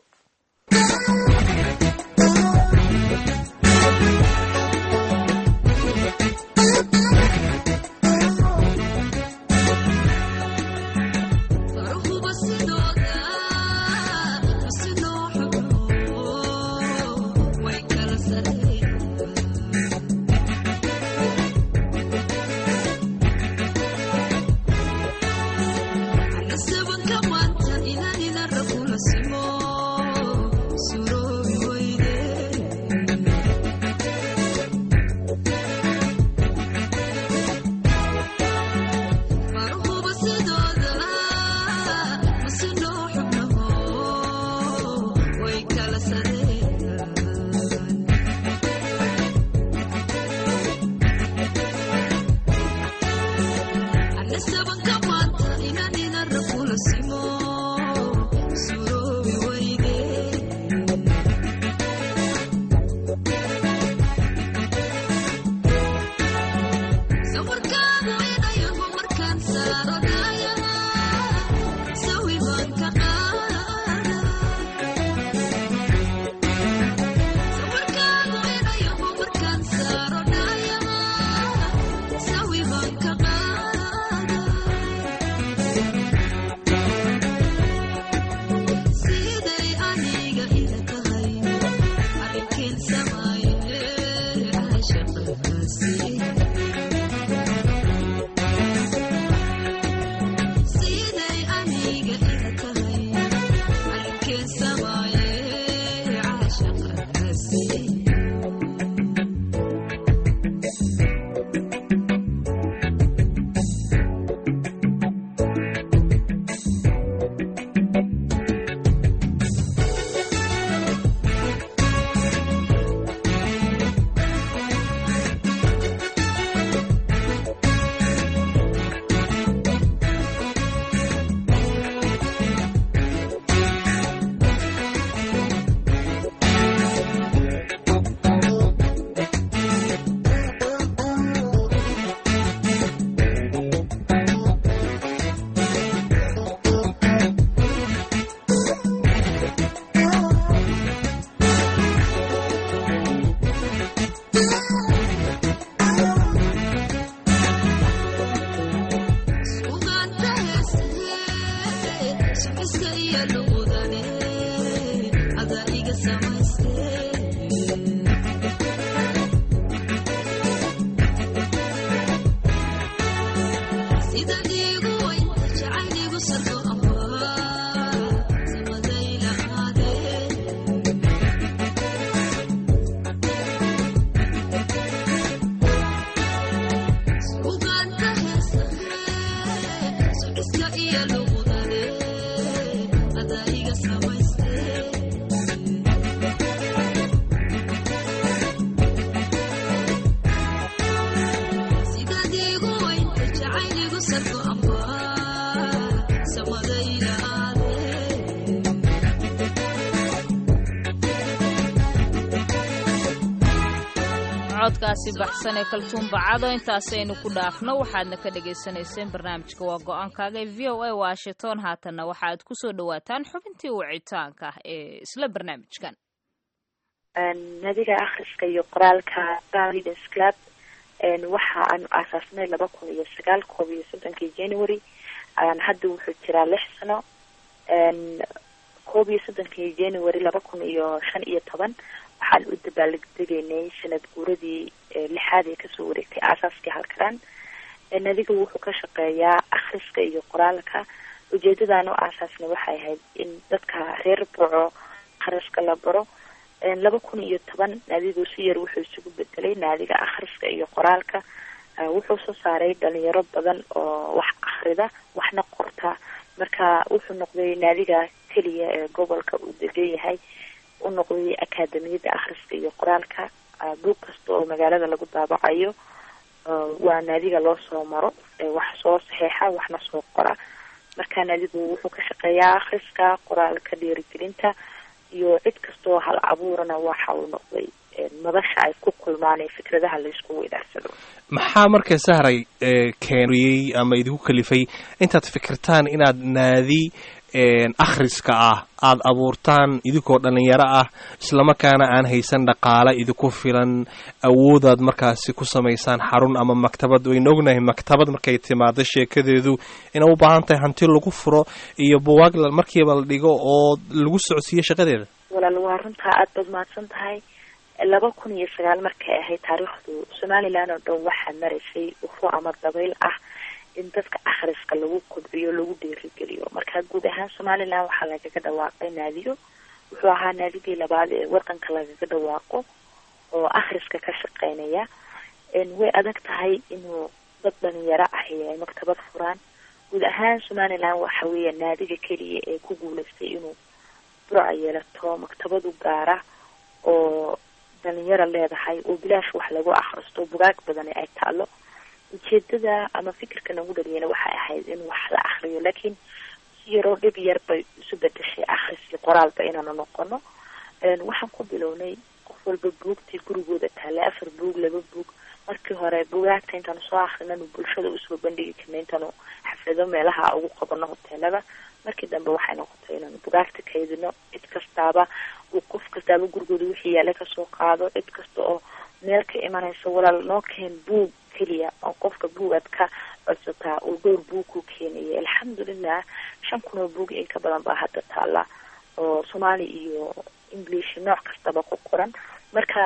codkaasi baxsan ee kaltuun bacado intaasaynu ku dhaafno waxaadna ka dhagaysanayseen barnaamijka waa go-aankaaga ee v o a washington haatanna waxaaad kusoo dhawaataan xubintii wicitaanka ee isla barnaamijkan nadiga akhriska iyo qoraalka readers club waxa aanu aasaasnay laba kun iyo sagaal koob iyo soddonkii january hadda wuxuu jiraa lix sano koob iyo soddonkii january laba kun iyo shan iyo toban waxaan u dabaaldegaynay sanad guuradii lixaad ee kasoo wareegtay aasaaskii halkaran nadiga wuxuu ka shaqeeyaa akhriska iyo qoraalka ujeedadaan u aasaasnay waxay ahayd in dadka reer boco akhriska la baro laba kun iyo toban naadigu si yar wuxuu isugu bedelay naadiga akhriska iyo qoraalka wuxuu soo saaray dhalinyaro badan oo wax akhrida waxna qorta marka wuxuu noqday naadiga keliya ee gobolka uu degan yahay u noqday akaadamiyada akhriska iyo qoraalka buug kasta oo magaalada lagu daabacayo waa naadiga loo soo maro wax soo saxeexa waxna soo qora marka naadigu wuxuu ka shaqeeyaa akhriska qoraalka dhiirigelinta iyo cid kastaoo hal abuurana waxa uu noqday madasha ay ku kulmaan ee fikradaha laysku weydaarsado maxaa marka sahray keeniyey ama idinku kalifay intaad fikirtaan inaad naadi akhriska ah aada abuurtaan idinkoo dhalinyaro ah islamarkaana aan haysan dhaqaale idinku filan awoodaad markaasi ku samaysaan xarun ama maktabad wayna ognahay maktabad markay timaado sheekadeedu inay u baahan tahay hanti lagu furo iyo buwaag markiiba la dhigo oo lagu socodsiiyo shaqadeeda walaal waa runtaa aada baad mahadsan tahay laba kun iyo sagaal markay ahayd taariikhdu somalilan oo dhan waxaa maraysay ufo ama dabayl ah in dadka akhriska lagu kobciyo lagu dhiirigeliyo marka guud ahaan somalilan waxaa lagaga dhawaaqay naadiyo wuxuu ahaa naadigii labaad ee wadanka lagaga dhawaaqo oo akhriska ka shaqeynaya way adag tahay inuu dad dhalinyaro ahi ay maktabad furaan guud ahaan somalilan waxa weeya naadiga keliya ee ku guuleystay inuu burca yeelato maktabadu gaara oo dhalinyaro leedahay oo bilaash wax lagu akhristo bugaag badani ay taalo ujeedada ama fikirka nagu dhaliyana waxay ahayd in wax la akriyo laakiin si yaroo dhib yar bay isu bedeshay akhris iyo qoraalba inaanu noqono waxaan ku bilownay qof walba buugtii gurigooda taale afar buug laba buug markii hore bugaagta intaanu soo akrinanu bulshada usoo bandhigi karna intaanu xaflado meelaha ugu qabano hoteelada markii dambe waxay noqotay inaanu bugaagta kaydino cid kastaaba uu qof kastaaba gurigooda wixii yaale kasoo qaado cid kasta oo meel ka imanaysa walaal noo keen buug keliya oo qofka buugaad ka codsataa uu dhowr buug ku keenaya alxamdulilah shan kun oo buug in ka badan baa hadda taala oo soomaali iyo english nooc kastaba ku qoran marka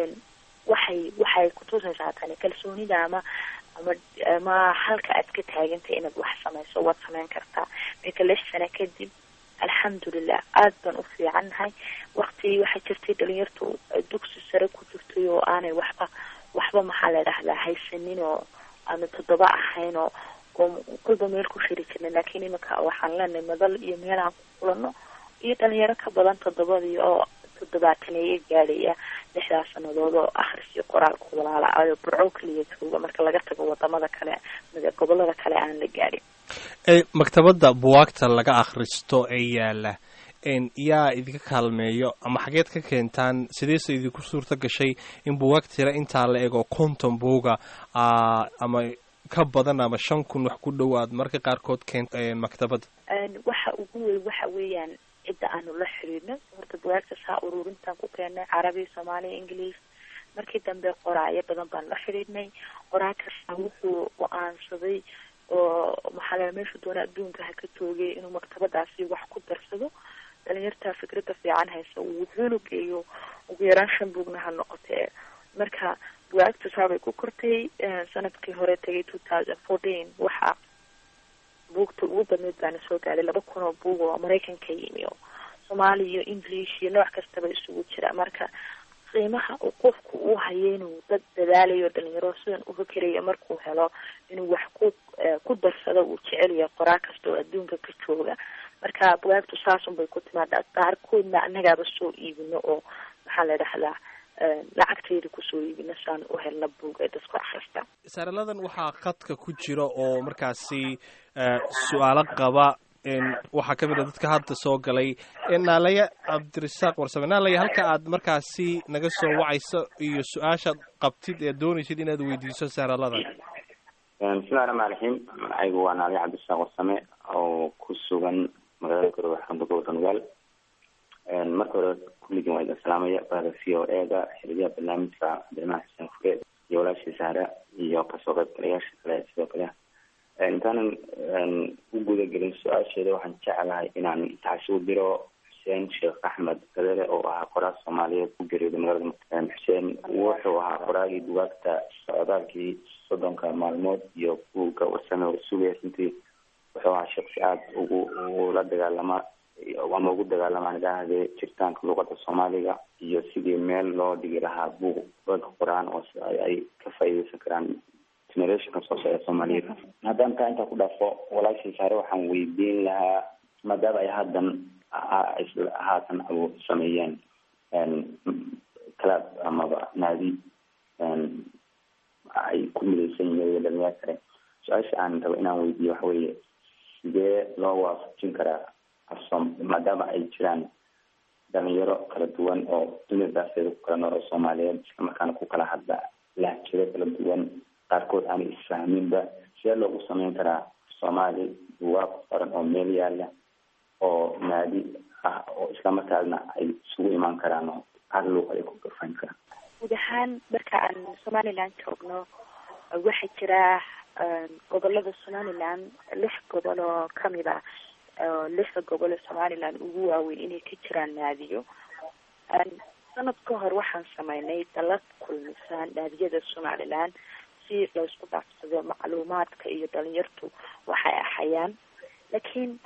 waxay waxay kutusaysaa tani kalsoonida ama ama ama halka aad ka taagantay inaad wax samayso waad samayn kartaa marka lix sano kadib alxamdulilah aada baan u fiicannahay wakti waxay jirtay dhalinyartu dugsi sare ku jirtay oo aanay waxba waxba maxaa la dhahdaa haysanin oo aanu toddoba ahayn oo oo kolba meel ku shiri jirnay laakiin iminka waxaan leenahay madal iyo meel aan ku kulano iyo dhalinyaro ka badan toddobadii oo toddobaataneeyo gaadhaya lixdaas sanadood oo akhris iyo qoraalku walaala ayo burco keliya jooga marka laga tago wadamada kale gobolada kale aan la gaadhin maktabadda buwaagta laga akhristo ee yaala yaa idinka kaalmeeyo ama xageed ka keentaan sideese idinku suurto gashay in buwaag tira intaa la ego konton buuga ama ka badan ama shan kun wax ku dhowaad marka qaarkood keen maktabadda waxa ugu weyn waxa weeyaan cidda aanu la xiriirno horta bugaagta saa ururintaan ku keennay carabi soomaaliya ingiliis markii dambe qoraayo badan baan la xiriirnay qoraa kasta wuxuu go-aansaday oo maxaa la meeshu doona adduunka ha ka toogay inuu maktabadaasi wax ku darsado dhalinyarta fikradda fiican haysa wuxuuna geeyo ugu yaraan shan buugna ha noqotee marka bugaagtu saabay ku kortay sanadkii hore tagay two thousand fourteen waxaa buugta ugu badneyd baana soo gaadhay laba kun oo buug oo maraykanka yimi oo soomaali iyo english iyo nooc kastaba isugu jira marka qiimaha uu qofku uu hayo inuu dad dadaalayo dhalinyaro sidan u fikerayo markuu helo inuu wax ku ku darsado uu jecelayo qoraa kasta oo adduunka ka jooga marka bugaagtu saasun bay ku timaada qaarkoodna annagaaba soo iibino oo maxaa la dhahdaa lacagtayda kusoo iibino saan u helna buug ee dadku akhrista saaraladan waxaa khadka ku jira oo markaasi su-aalo qaba waxaa ka mid a dadka hadda soo galay naalaya cabdirasaaq warsame naalaya halka aad markaasi naga soo wacayso iyo su-aashaad qabtid ee doonaysid inaad weydiiso sahralada bismillahi raxmaan raxiim magacaygu waa naalaya cabdirasaaq warsame oo ku sugan magaalada garowe xarunta gobolka nugaal marka hore kulligin waa idin salaamaya bahda v o e da xiriyaha barnaamijka cabdiraxmaan xuseen fure iyo walaashii sahra iyo kasoo qaybgalayaasha kale sidoo kale intaanan u guda gelin su-aasheeda waxaan jeclahay inaan taxsi u diro xuseen sheekh axmed gadere oo ahaa qoraal soomaaliyeed ku geeriyooday magaalada muqdisho xuseen wuxuu ahaa qoraagii bugaagta socdaalkii soddonka maalmood iyo buugga warsame oo sugaya runtii wuxuu ahaa shaksi aada ugu ula dagaalama ama ugu dagaalamaan idhaahde jiritaanka luuqada soomaaliga iyo sidii meel loo dhigi lahaa buug dadka qor-aan oo ay ka faa'iideysan karaan generationka soo socda soomaaliyeed haddaan taa intaa ku dhaafo walaashii saare waxaan weydiin lahaa maadaama ay haddan haatan abuur sameeyeen club amaba naadi ay ku midaysan yihiin dhalinyaro kale su-aasha aan rabo inaan weydiiyo waxa weeye sidee loo waafajin karaa asom maadaama ay jiraan dhalinyaro kala duwan oo dunida daasteeda ku kala nool oo soomaaliyeed islamarkaana ku kala hadla lahjiro kala duwan qaarkood aanay isfahminba sidee loogu sameyn karaa soomaali buwaaq qoran oo meel yaala oo naadi ah oo islamarkaasna ay isugu imaan karaan oo hal luuq ay ku garfayn karaan guud ahaan marka aan somaliland joogno waxaa jira gobolada somaliland lix gobol oo kamid ah lixda gobol ee somaliland ugu waaweyn inay ka jiraan naadiyo sanad ka hor waxaan sameynay dalad kulmisa naadiyada somaliland si laysku dhaafsado macluumaadka iyo dhalinyartu waxay ahayaan laakiin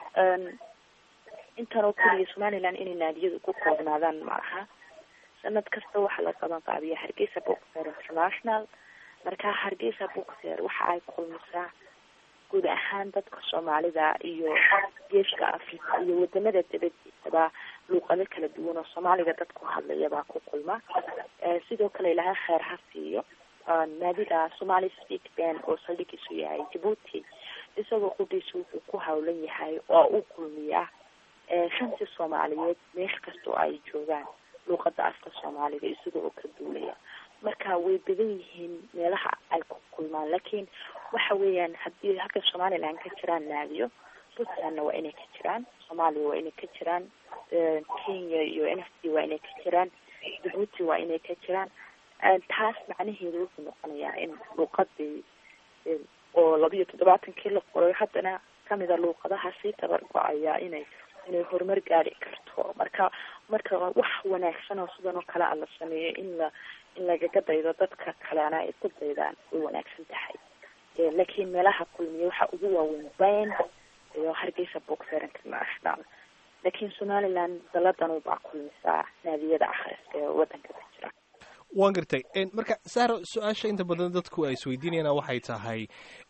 intan oo keliya somaliland inay naadiyadu ku koobnaadaan ma aha sanad kasta waxaa la qaban qaabiya hargeysa book fair international marka hargeysa book fair waxa ay kulmisaa guud ahaan dadka soomaalida iyo geeska africa iyo wadamada dabadiisaba luuqado kala duwan oo soomaaliga dadku hadlayabaa ku kulma sidoo kale ilaha kheer ha siiyo naadida somali speak band oo saldhigiisu yahay djibuuti isagoo qudhiisa wuxuu ku hawlan yahay oo u kulmiya shantii soomaaliyeed meel kastoo ay joogaan luuqada afka soomaaliga isaga oo ka duulaya marka way badan yihiin meelaha ay ku kulmaan laakiin waxa weeyaan haddii halka somaliland ka jiraan naadiyo puntlandna waa inay ka jiraan soomaaliya waa inay ka jiraan kenya iyo n f d waa inay ka jiraan djibuuti waa inay ka jiraan taas macnaheedu wuxuu noqonayaa in luuqadii oo labiyo toddobaatankii la qoray haddana kamida luuqadaha sii tabar go-aya inay inay horumar gaari karto marka marka wax wanaagsan oo sidan oo kale a la sameeyo in la in lagaga daydo dadka kalena ay ku daydaan way wanaagsan tahay laakiin meelaha kulmiya waxa ugu waaweyn band iyo hargeysa book fair international laakiin somaliland daladan baa kulmisaa naadiyada akhriska ee wadanka ka jira waan gartay marka sahro su-aasha inta badan dadku ay isweydiinayaan waxay tahay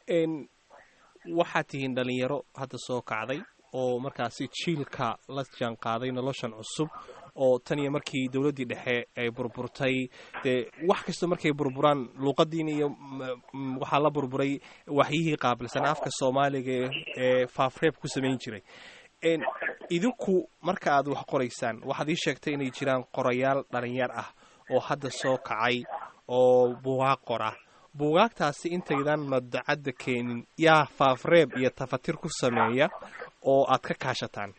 waxaad tihiin dhalinyaro hadda soo kacday oo markaasi jiilka la jaan qaaday noloshan cusub oo tan iyo markii dowladdii dhexe ay burburtay dee wax kasta markay burburaan luuqadiina iyo waxaa la burburay waxyihii qaabilsan afka soomaaliga ee faafreeb ku samayn jiray idinku marka aad wax qoraysaan waxaad ii sheegtay inay jiraan qorayaal dhalinyar ah oo hadda soo kacay oo buugaag qora buugaagtaasi intaydan madacadda keenin yaa faafreeb iyo tafatir ku sameeya oo aad ka kaashataan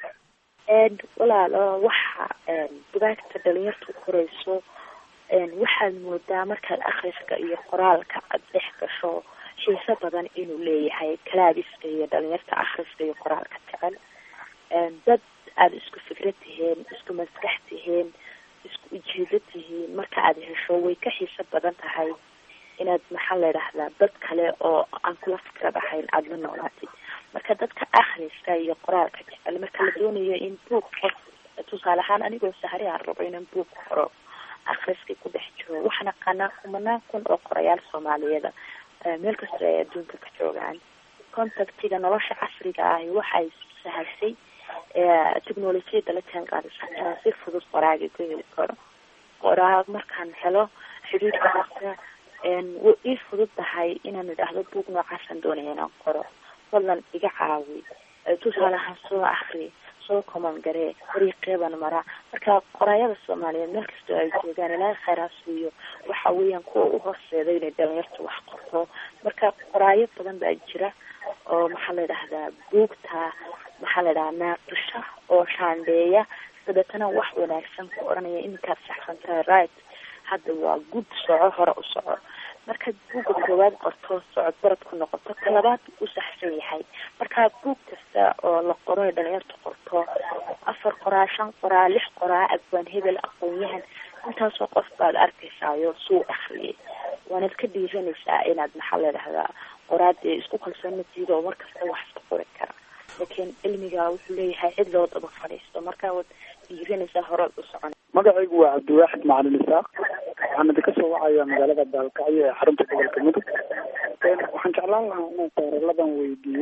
walaalo waxa bugaagta dhalinyartu qorayso waxaad moodaa markaad akhriska iyo qoraalka aad dhex gasho xiiso badan inuu leeyahay kalaabiska iyo dhalinyarta akhriska iyo qoraalka jecel dad aada isku fikrad tihiin isku maskax tihiin isku ujeedo tihiin marka aad hesho way ka xiiso badan tahay inaad maxaa la idhahdaa dad kale oo aan kula fikrad ahayn aada la noolaatid marka dadka akhriska iyo qoraalka jecel marka la doonayo in buug qof tusaale ahaan anigoo sahri aan rabo inaan buug qoro akhriskay ku dhex jiro waxaan aqaanaa kumanaan kun oo qorayaal soomaaliyeeda meel kasta ay adduunka ka joogaan contactiga nolosha casriga ahi waxay sahashay technolojiyada la jaan qaadaysa inaan si fudud qoraaga ku heli karo qoraag markaan helo xidhiidhka marka way ii fudud tahay inaan idhaahdo buug noocaasaan doonaya inaan qoro fadlan iga caawi tusaale ahaan soo akri soo koman garee dariiqeeban mara marka qoraayada soomaaliyeed meel kastoo ay joogaan ilaahay khayraa siiyo waxa weeyaan kuwa u horseeda inay dhalinyarta wax qorto marka qoraayo badan baa jira oo maxaa la yidhahdaa buugta maxaa la yidhahaa naaqisha oo shaandheeya dabeetana wax wanaagsan ku odhanaya iminkaad saxsan tahay right hadda waa gud soco hore u soco markaad buugga koowaad qorto socod barad ku noqoto ka labaad u saxsan yahay marka buug kasta oo la qoro ee dhalinyarta qorto afar qoraa shan qoraa lix qoraa abwaan hebel aqoon-yahan intaasoo qof baad arkaysaayo suu akriyay waanaad ka dhiiranaysaa inaad maxaa la dhahdaa qoraadee isku kalsoonatiida oo markasta wax iska qori kara laakiin cilmiga wuxuu leeyahay cid loo daba fadhiisto marka waad dhiiranaysaa horead u socon magacaygu waa cabdiwaaxid macalin isaaq waxaan idinka soo wacayaa magaalada baalkacyo ee xarunta gobolka mudug waxaan jeclaan lahaa inaan taariikladan weydiiyo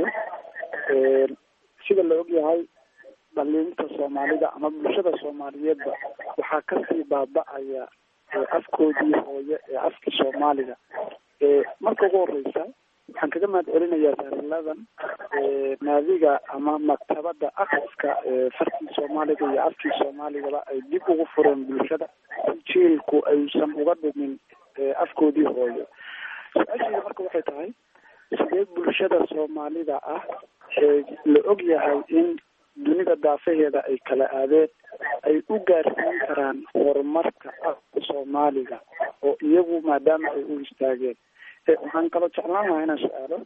sida la ogyahay dhaliinta soomaalida ama bulshada soomaaliyeedba waxaa kasii baaba-aya afkoodii hooye ee afkii soomaaliga marka ugu horeysa waxaan kaga mahad celinayaa taariikladan naadiga ama maktabada akriska farkii soomaaliga iyo afkii soomaaligaba ay dib ugu fureen bulshada si jiilku aysan uga dhumin afkoodii hooyo su-aashayda marka waxay tahay sidee bulshada soomaalida ah ee la og yahay in dunida daafaheeda ay kala aadeen ay u gaarsiin karaan horumarka afka soomaaliga oo iyagu maadaama ay u istaageen waxaan kaloo jeclaan lahaa inaan su-aalo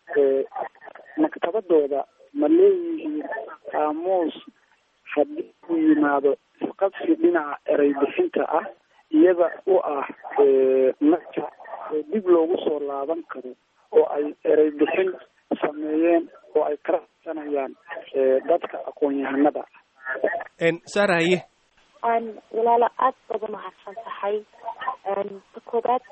maktabadooda ma leeyihiin qaamuus haddii uu yimaado isqabsi dhinaca erey bixinta ah iyada u ah marka oo dib loogu soo laaban karo oo ay erey bixin sameeyeen oo ay kala hadsanayaan dadka aqoon-yahanada saara haye walaalo aada baad umahadsan tahay ta koobaad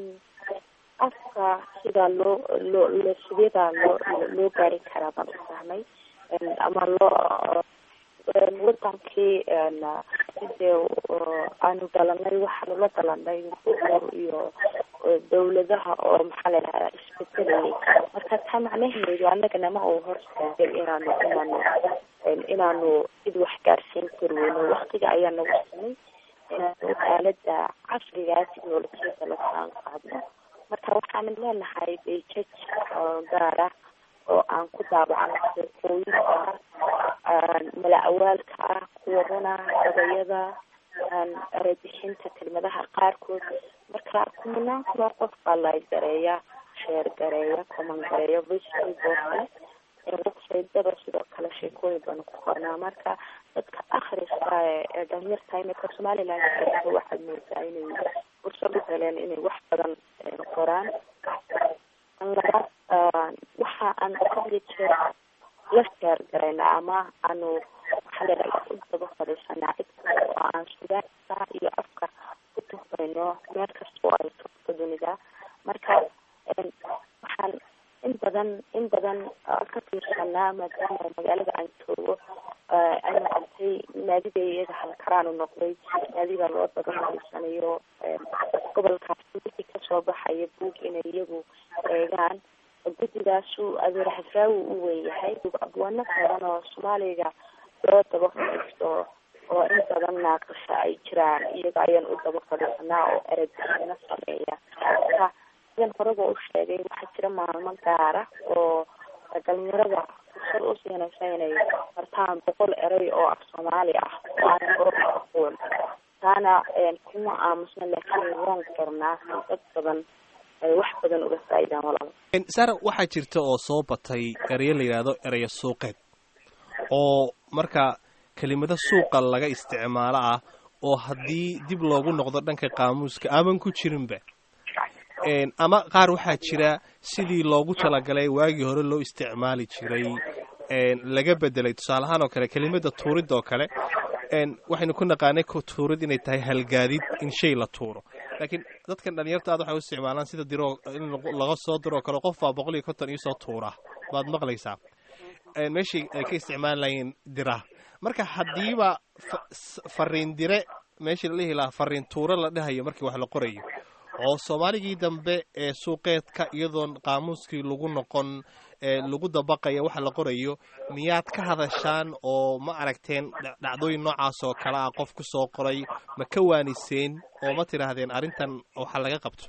afka sidaa loo loo lo sideedaa loo loo gaari karaa baan u fahmay ama loo wadankii sidee aanu dhalanay waxaanu la dhalanay buur iyo dawladaha oo maxaa la dhahdaa isbedelayay marka taa macnaheedu annagana ma uu hor istaagay inaanu inaanu inaanu cid wax gaarsiin karweyno waktiga ayaa nagu samay inaanu aalada casrigaa technolojiyada la taan qaadno marka waxaanan leenahay bejaj oo gaar ah oo aan ku daabacano sheekooyinka mala awaalka ah kuwa runa gabayada erebixinta kelmadaha qaarkood marka kumanaan kunoo qof baa like gareeya sheer gareeya common gareeya voicebookale websitedaba sidoo kale sheekooyin baanu ku qornaa marka dadka akhriska ee dhalinyarta imika somaliland waxaad moodaa inay fursad u heleen inay wax badan qoraan labaad waxa aan kadiyo jeer la sheer garayna ama aanu waxaa ladhaha u daba fadhiisanaa cid kasta oo aan sugaanka iyo afka ku tuhmayno meel kasta oo ay togto dunida marka waxaan in badan in badan ka fiirsanaa maadaama magaalada aan joogo ay noqotay naadiga iyaga halkaraanu noqday naadiga loo daba fadhiisanayo gobolkaasi wixii kasoo baxaya buug inay iyagu eegaan guddigaasu adeer xafraawi u weyn yahay abwaano badan oo soomaaliga loo daba fadhiisto oo in badan naaqasha ay jiraan iyaga ayaan u daba fadhiisanaa oo erebixino sameeya marka sidan horeba u sheegay waxaa jira maalmo gaara oo dhalinyarada fursad u siinaysa inay bartaan boqol erey oo af soomaali ah oo aan hore aqoon taana kuma aamusna laakiin waan qornaa dad badan ay wax badan uga faa'iidaan walaba sara waxaa jirta oo soo batay ereyo la yidhaahdo ereyo suuqeed oo marka kelimado suuqa laga isticmaalo ah oo haddii dib loogu noqdo dhanka qaamuuska aaban ku jirinba ama qaar waxaa jira sidii loogu talagalay waagii hore loo isticmaali jiray laga bedelay tusaale ahaan oo kale kelimada tuurid oo kale waxaynu ku naqaanay tuurid inay tahay halgaadid in shay la tuuro laakiin dadkan dhalinyarta aad waxay u isticmaalaan sida diroo in laga soo diroo kale qof baa boqol iyo konton iisoo tuura baad maqlaysaa meeshii ay ka isticmaali lahayn dira marka haddiiba fariin dire meeshii la dhihi lahaa fariin tuuro la dhahayo markii wax la qorayo oo soomaaligii dambe ee suuqeedka iyadoon qaamuuskii lagu noqon ee lagu dabaqaya waxa la qorayo miyaad ka hadashaan oo ma aragteen dhacdooyin noocaas oo kale ah qof ku soo qoray ma ka waaniseen oo ma tidhaahdeen arrintan waxa laga qabto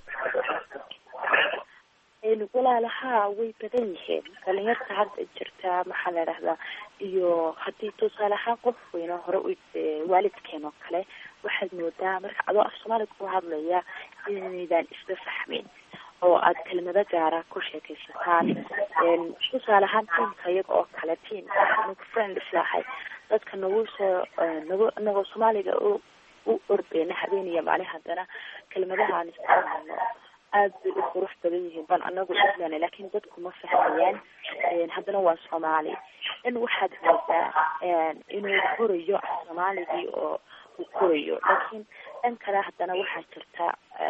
walaalaha way badan yihiin dhalinyarta hadda jirta maxaa la dhahdaa iyo haddii tusaale ahaan qof weyno hore u waalidkeen oo kale waxaad moodaa marka adoo af soomaaliga ku hadlaya inaydaan isla fahmin oo aad kelmado gaara ku sheekaysataan tusaale ahaan tiimka iyaga oo kale tiam nagu friend islahay dadka nagu soo nagu inagoo soomaaliga u u ordeyna habeeniya maalin haddana kelmadaha aan isticmaalno aad bay u qurux badan yihiin ban anagu islan laakin dadku ma fahmayaan haddana waa soomaali in waxaad moodaa inuu korayo soomaaligii oo uu korayo laakiin dhan kale haddana waxaa jirta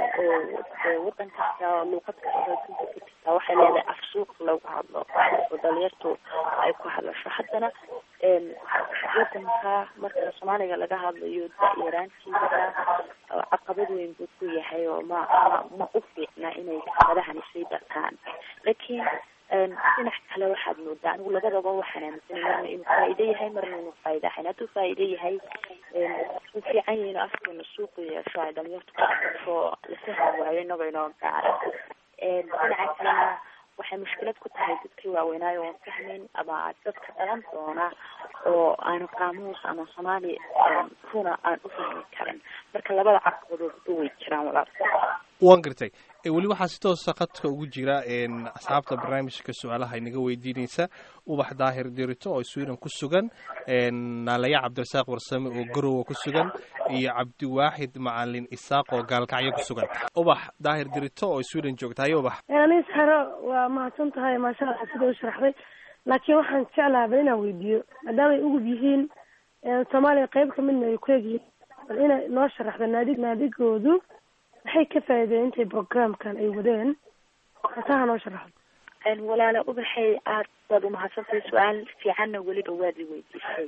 oo wadan kasta luuqad kasta dunka ka jirta waxay leedahay af suuq lagu hadlo oo dhalinyartu ay ku hadlasho haddana wadanka marka soomaaliga laga hadlayo da-yaraantiisa caqabad weyn buu ku yahay oo ma ma ma u fiicna inay kamadahani sii bartaan laakiin dhinac kale waxaad moodaa anigu labadaba waxaan aaminsanay marna inuu faa'iido yahay marna inuu faa'iido ahayn hadduu faa'iido yahay u fiican yahay inuu afkeena suuqu yeesho ay dhalinyartu ku aqasho la fahmi waayo inagoo inoo gaara dhinaca kalena waxay mushkilad ku tahay dadkii waaweynaayo oon fahmayn ama dadka dhalan doona oo aan qaamuus ama soomaali runa aan u fahmi karin marka labada caqabadoodba way jiraan walaal waan gartay weli waxaa si toosa khadka ugu jira asxaabta barnaamijka su-aalaha inaga weydiinaysa ubax daahir dirito oo sweden ku sugan naalaya cabdirasaaq warsame oo garowa ku sugan iyo cabdiwaaxid macalin isaaq oo gaalkacyo ku sugan ubax daahir dirito oo sweden joogta haye ubax anis haro waa mahadsan tahay maasha allah sida u sharaxday laakiin waxaan jeclaha bal inaan weydiiyo maadaama ay ugub yihiin soomaaliya qeyb kamidna ay ku egyihiin bal inay noo sharaxdo naadi naadigoodu maxay ka faa'iideen intay programkan ay wadeen hasaha noo sharaxdo walaala ubaxay aad baad umahadsantahay su-aal fiicanna weliba waad i weydiisay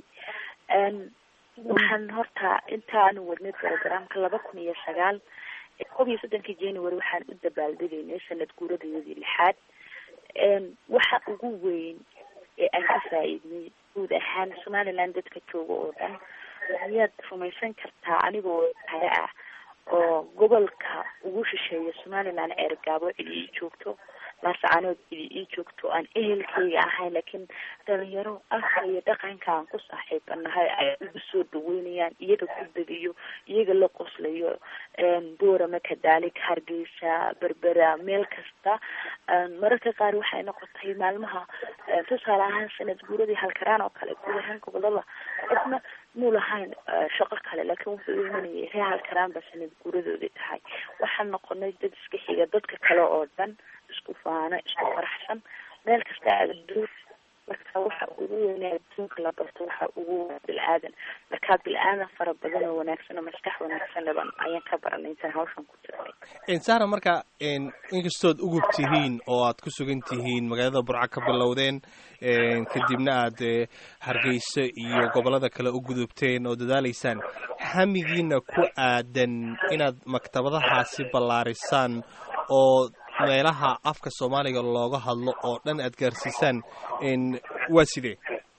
waxaan horta intaanu wadnay programka laba kun iyo sagaal kob iyo soddonka january waxaan u dabaaldegaynay sanad guuradayadii lixaad waxa ugu weyn ee aan ka faa'iidnay guud ahaan somaliland dadka jooga oo dhan miyaad rumaysan kartaa anigoo hare ah oo gobolka ugu shisheeya somaliland ceergaabo cidi ii joogto laascaanood cidi ii joogto aan ehelkayga ahayn laakiin dhalinyaro afka iyo dhaqanka aan ku saaxiibanahay ay igu soo dhaweynayaan iyaga ku degiyo iyaga la qoslayo boorama kadaalik hargeysa berbera meel kasta mararka qaar waxay noqotay maalmaha tusaale ahaan sanad guuradii halkaraan oo kale guud ahaan gobolada qofna muu lahayn shaqo kale laakiin wuxuu u imanayay ree halkaraan ba sanad guuradoodii tahay waxaan noqonay dad iska xiga dadka kale oo dhan isku faano isku faraxsan meel kasta aada marka waxa ugu weynaa adduunka la barto waxa ugu bil-aadan marka bil-aadan fara badan oo wanaagsan oo maskax wanaagsan dhaban ayaan ka baranay intaan hawshan ku jirnay sara marka inkastood ugub tihiin oo aad ku sugan tihiin magaalada burca ka bilowdeen kadibna aad hargeyso iyo gobolada kale u gudubteen oo dadaalaysaan hamigiina ku aadan inaad maktabadahaasi ballaarisaan oo meelaha afka soomaaliga looga hadlo oo dhan aad gaarsiisaan waa sidee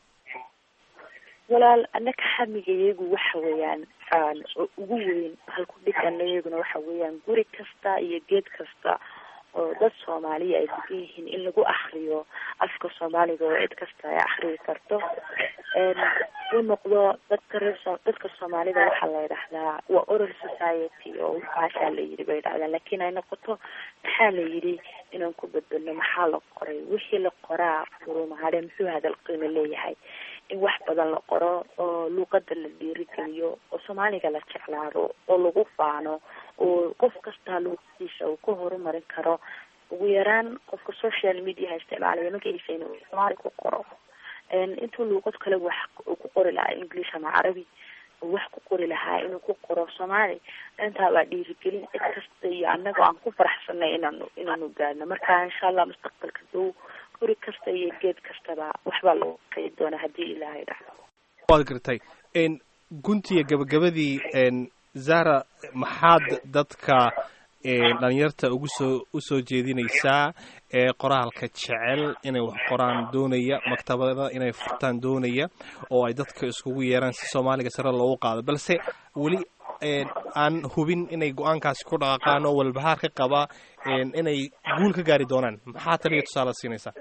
walaal annaka hamiga iyagu waxa weeyaan ugu weyn halku dhigana iyaguna waxa weeyaan guri kasta iyo geed kasta oo dad soomaaliya ay degan yihiin in lagu akriyo afka soomaaliga oo cid kasta ay akriyi karto u noqdo dadka reer dadka soomaalida waxaa la yidhahdaa waa oral society oo waxaasaa la yidhi bay yidhahdaan laakiin ay noqoto maxaa la yidhi inaan ku beddelno maxaa la qoray wixii la qoraa furumahade muxuu hadal qiimo leeyahay in wax badan la qoro oo luuqada la dhiirigeliyo oo soomaaliga la jeclaado oo lagu faano oo qof kastaa luuqadiisa uu ka horumarin karo ugu yaraan qofka social mediaha isticmaalaya magaciisa inuu soomaali ku qoro intuu luuqad kale wax uu ku qori lahaa english ama carabi wax ku qori lahaa inuu ku qoro soomaali intaa waa dhiirigelin cid kasta iyo annaga aan ku faraxsanay inaanu inaanu gaadno marka insha allah mustaqbalka dow guri kasta iyo geed kastaba waxbaa lagu qeyi doonaa haddii ilaahay dhacdo waad gartay guntiga gabagabadii zara maxaad dadka dhalinyarta ugu soo usoo jeedinaysaa ee qoraalka jecel inay wax qoraan doonaya maktabada inay furtaan doonaya oo ay dadka iskugu yeeraan si soomaaliga sare loogu qaado balse weli aan hubin inay go-aankaasi ku dhaqaaqaan oo walbahaar ka qaba inay guul ka gaari doonaan maxaa taliya tusaale siinaysaa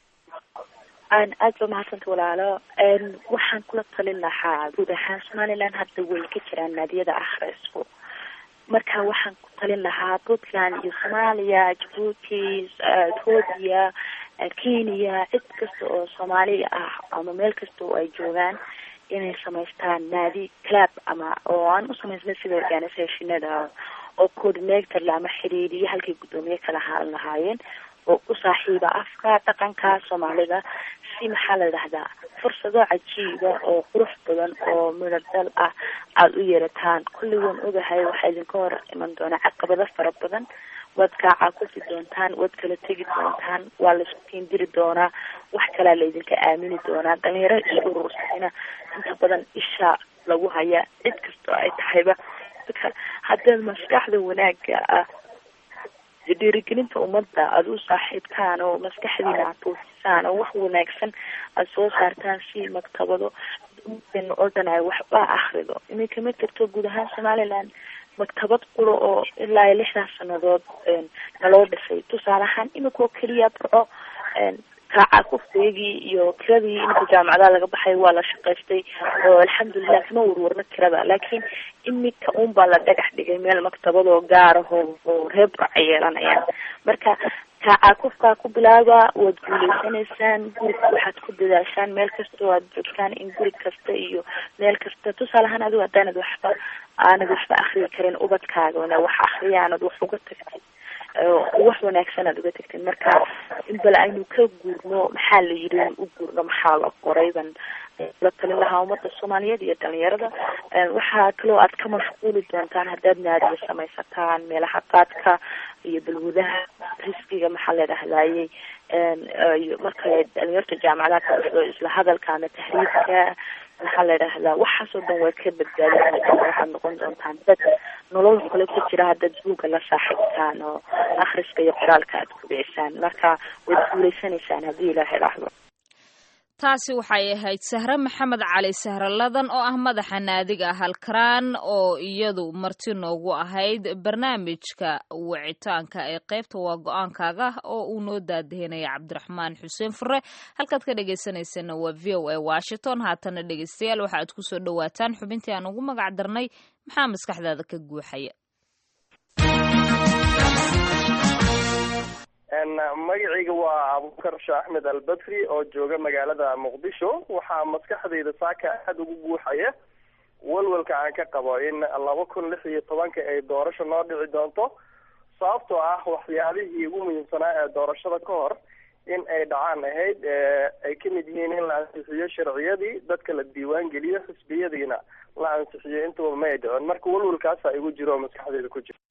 aad ba mahadsanta walaalo waxaan kula talin lahaa guud ahaan somaliland hadda way ka jiraan naadiyada akhrisku marka waxaan ku talin lahaa puntland iyo soomaaliya jabuuti ethoobia kenya cid kasta oo soomaaliya ah ama meel kasta oo ay joogaan inay samaystaan naadi club ama oo aan u samaysna sida organisationada oo coordinator ama xiriiriye halkay guddoomiye kala haalan lahaayeen oo u saaxiiba afka dhaqanka soomaalida si maxaa la dhahdaa fursado cajiiba oo qurux badan oo midhodal ah aada u yeerataan kulli waan ogahay waxaa idinka hor iman doonaa caqabado fara badan waad kaacakufi doontaan waad kala tegi doontaan waa laisku kiindiri doonaa wax kalaa laydinka aamini doonaa dhalinyaro isku urursayna inta badan isha lagu haya cid kastoo ay tahayba marka haddaad maskaxda wanaaga ah dhiirigelinta ummadda aada u saaxiibtaan oo maskaxdiina aad tuusisaan oo wax wanaagsan aada soo saartaan si maktabado ummaddeena oo dhan ay waxba akrido iminka ma jirto guud ahaan somaliland maktabad quro oo ilaa iyo lixdaas sanadood naloo dhisay tusaale ahaan imika oo keliya burco kaaca kufteegii iyo kiradii iminka jaamacadaha laga baxay waa la shaqaystay oo alxamdulilah kama warwarno kirada laakiin imika un baa la dhagax dhigay meel maktabadoo gaaraho oo reer burca yeelanayaan marka kaacakufkaa ku bilaaba waad guuleysanaysaan guriga waxaad ku dadaashaan meel kasta oo aad joogtaan in guri kasta iyo meel kasta tusaale ahaan adigo haddaanad waxba aanad waxba akriyi karin ubadkaagana wax akriya aanad wax uga tagtid wax wanaagsan aad uga tagtid marka in bal aynu ka guurno maxaa la yiri u guurno maxaa la qorayban la talin lahaa ummadda soomaaliyeed iyo dhalinyarada waxaa kaloo aad ka mashquuli doontaan haddaad naadiya samaysataan meelaha qaadka iyo balwadaha riskiga maxaa la dhahdaayey marka dhalinyarta jaamacadaha ka dhexdo isla hadalka ama tahriibka maxaa la dhahdaa waxaasoo dhan waad ka badbaadin waxaad noqon doontaan dad nolol kale ku jira haddaad buugga la saaxiibtaan oo akhriska iyo qoraalka aad ku dhicisaan marka waad guuleysanaysaan haddii ilaahay dhahdo taasi waxay ahayd sahre maxamed cali sahraladan oo ah madaxa naadiga halkaraan oo iyadu marti noogu ahayd barnaamijka wicitaanka ee qaybta waa go-aankaaga oo uu noo daadahinaya cabdiraxmaan xuseen fure halkaad ka dhegeysaneysana waa v o a washington haatana dhegeystayaal waxa aad kusoo dhawaataan xubintii aan ugu magac darnay maxaa maskaxdaada ka guuxaya magacayga waa abubakar shah axmed albadri oo jooga magaalada muqdisho waxaa maskaxdayda saaka aada ugu guuxaya walwalka aan ka qabo in laba kun lix iyo tobanka ay doorasho noo dhici doonto sababtoo ah waxyaalihii ugu muhiimsanaa ee doorashada ka hor in ay dhacaan ahayd ay kamid yihiin in la ansixiyo sharciyadii dadka la diiwaan geliyo xisbiyadiina la ansixiyo intuba ma ay dhicin marka walwalkaasa igu jiro oo maskaxdayda ku jiro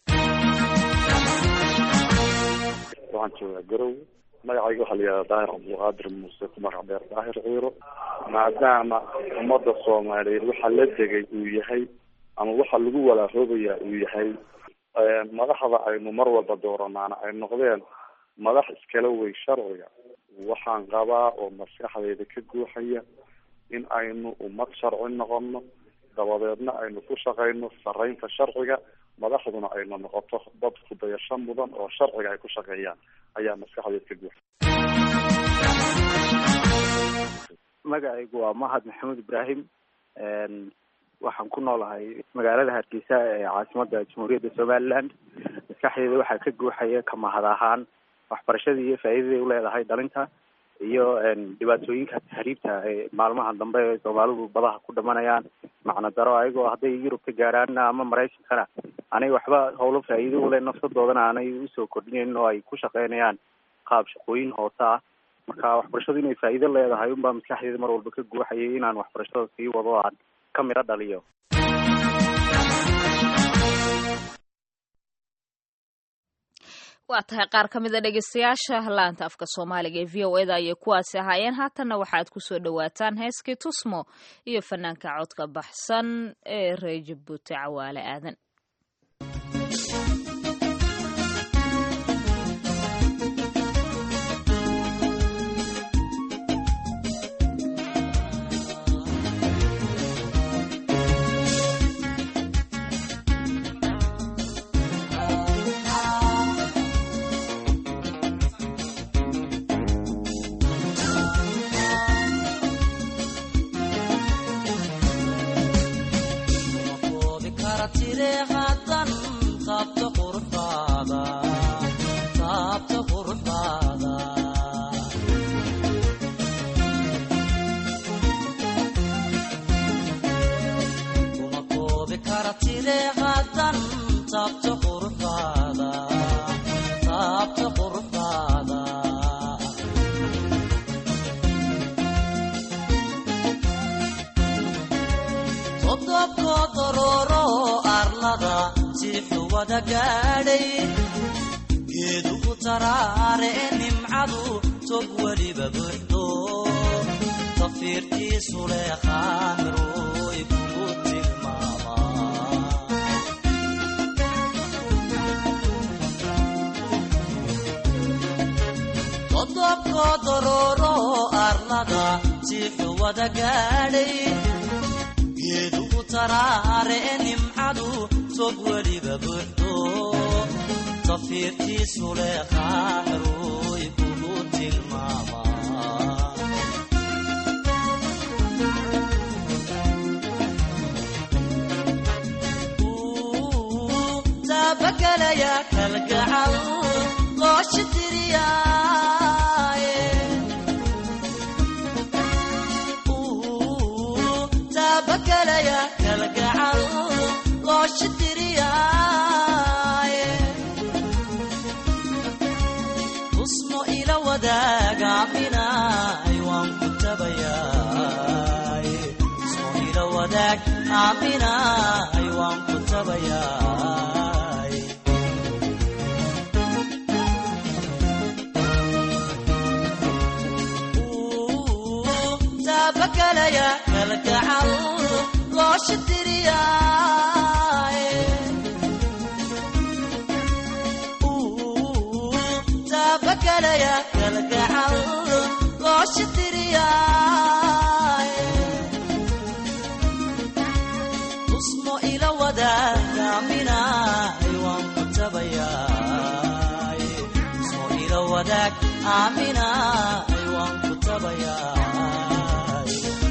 waxaan joogaa garow magacayga waxaa la yihahdaa daahir cabdulqaadir muuse ku magac dheer daahir ciiro maadaama ummadda soomaaliyeed waxa la degay uu yahay ama waxa lagu walaahoobaya uu yahay madaxda aynu mar walba dooranaana ay noqdeen madax iskala wey sharciga waxaan qabaa oo maskaxdayda ka guuxaya in aynu ummad sharci noqono dabadeedna aynu ku shaqayno saraynta sharciga madaxduna ayna noqoto dad kudayasho mudan oo sharciga ay ku shaqeeyaan ayaa maskaxdeed ka guuxa magacaygu waa mahad maxamuud ibraahim waxaan ku noolahay magaalada hargeysa ee caasimada jamhuuriyadda somaliland maskaxdeeda waxaa ka guuxaya ka mahad ahaan waxbarashadii iyo faa'iidaday uleedahay dhalinta iyo dhibaatooyinka tahriibta ee maalmaha dambe ee soomaalidu badaha ku dhamanayaan macno daro ayagoo hadday yurub ka gaaraanna ama maraykankana anay waxba howlo faa'iido ule nafsadoodana aanay usoo kordhinayn oo ay ku shaqeynayaan qaab shaqooyin hoose ah marka waxbarashadu inay faa'iido leedahay unbaa maskaxdeeda mar walba ka guuxayay inaan waxbarashada sii wado aan ka midho dhaliyo waa tahay qaar ka mid a dhegeystayaasha laanta afka soomaaliga ee v o eda ayay kuwaasi ahaayeen haatanna waxaad kusoo dhawaataan heeskii tusmo iyo fanaanka codka baxsan ee reer jabuuti cawaale aadan jiixu wada gaadhay geedugu taraare nimcadu tog weliba buuxdo tafiirtiisu leeqaamiroy kugu tilmaamaa qodobkoo dorooro arlada jiixu wada gaadhay geedugu taraare nimcadu tog weliba buuxdo tafiirtiisu leeqaamiroy kugu tilmaamaa taabagelaya kalgacal looshi diriyaaye taabagelaya kalgacal looshi diriyaaye tusmo ila wadaagaaminay waan ku tabayaaye tusmo ila wadaag aaminay waan ku tabayaay taabagelaya kalgacal looshi diriyaaye taabagelaya kalgacal looshi diriyaaye tusmo ila wadaagaaminay waan ku tabayaay tusmo ila wadaag aaminay waan ku tabayaay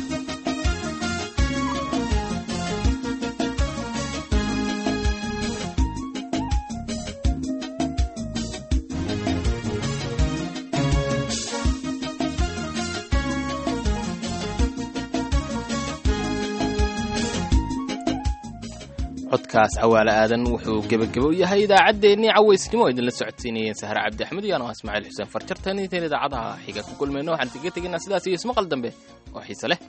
codkaas cawaale aadan wuxuu gebagabo u yahay idaacaddeenii cawaysnimo oo idinla socodsiinayeen sahre cabdi axmed iyo anoo ismaaciil xuseen farjartan intayn idaacadaha xiga ku kulmayno waxaan idiga tegaynaa sidaas iyo ismaqal dambe oo xiise leh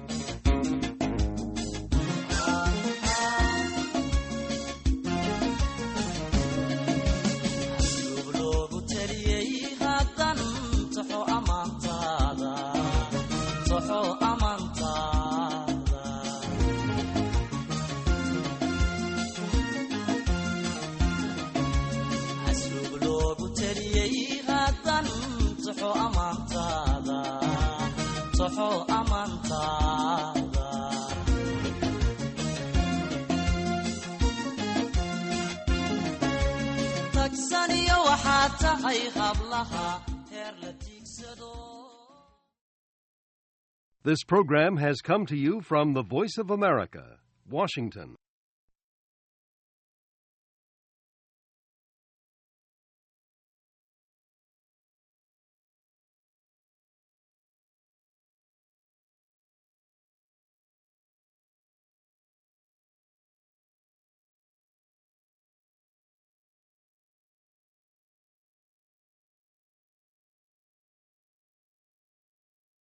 loogu taliyey haddan toxo amaantaada toxo amaantaada asluub loogu taliyey haddan toxo amaantaada toxo amaantaada tagsaniyo waxaa tahay hablaha heer la tiigsado This program has come to you from the Voice of America, Washington.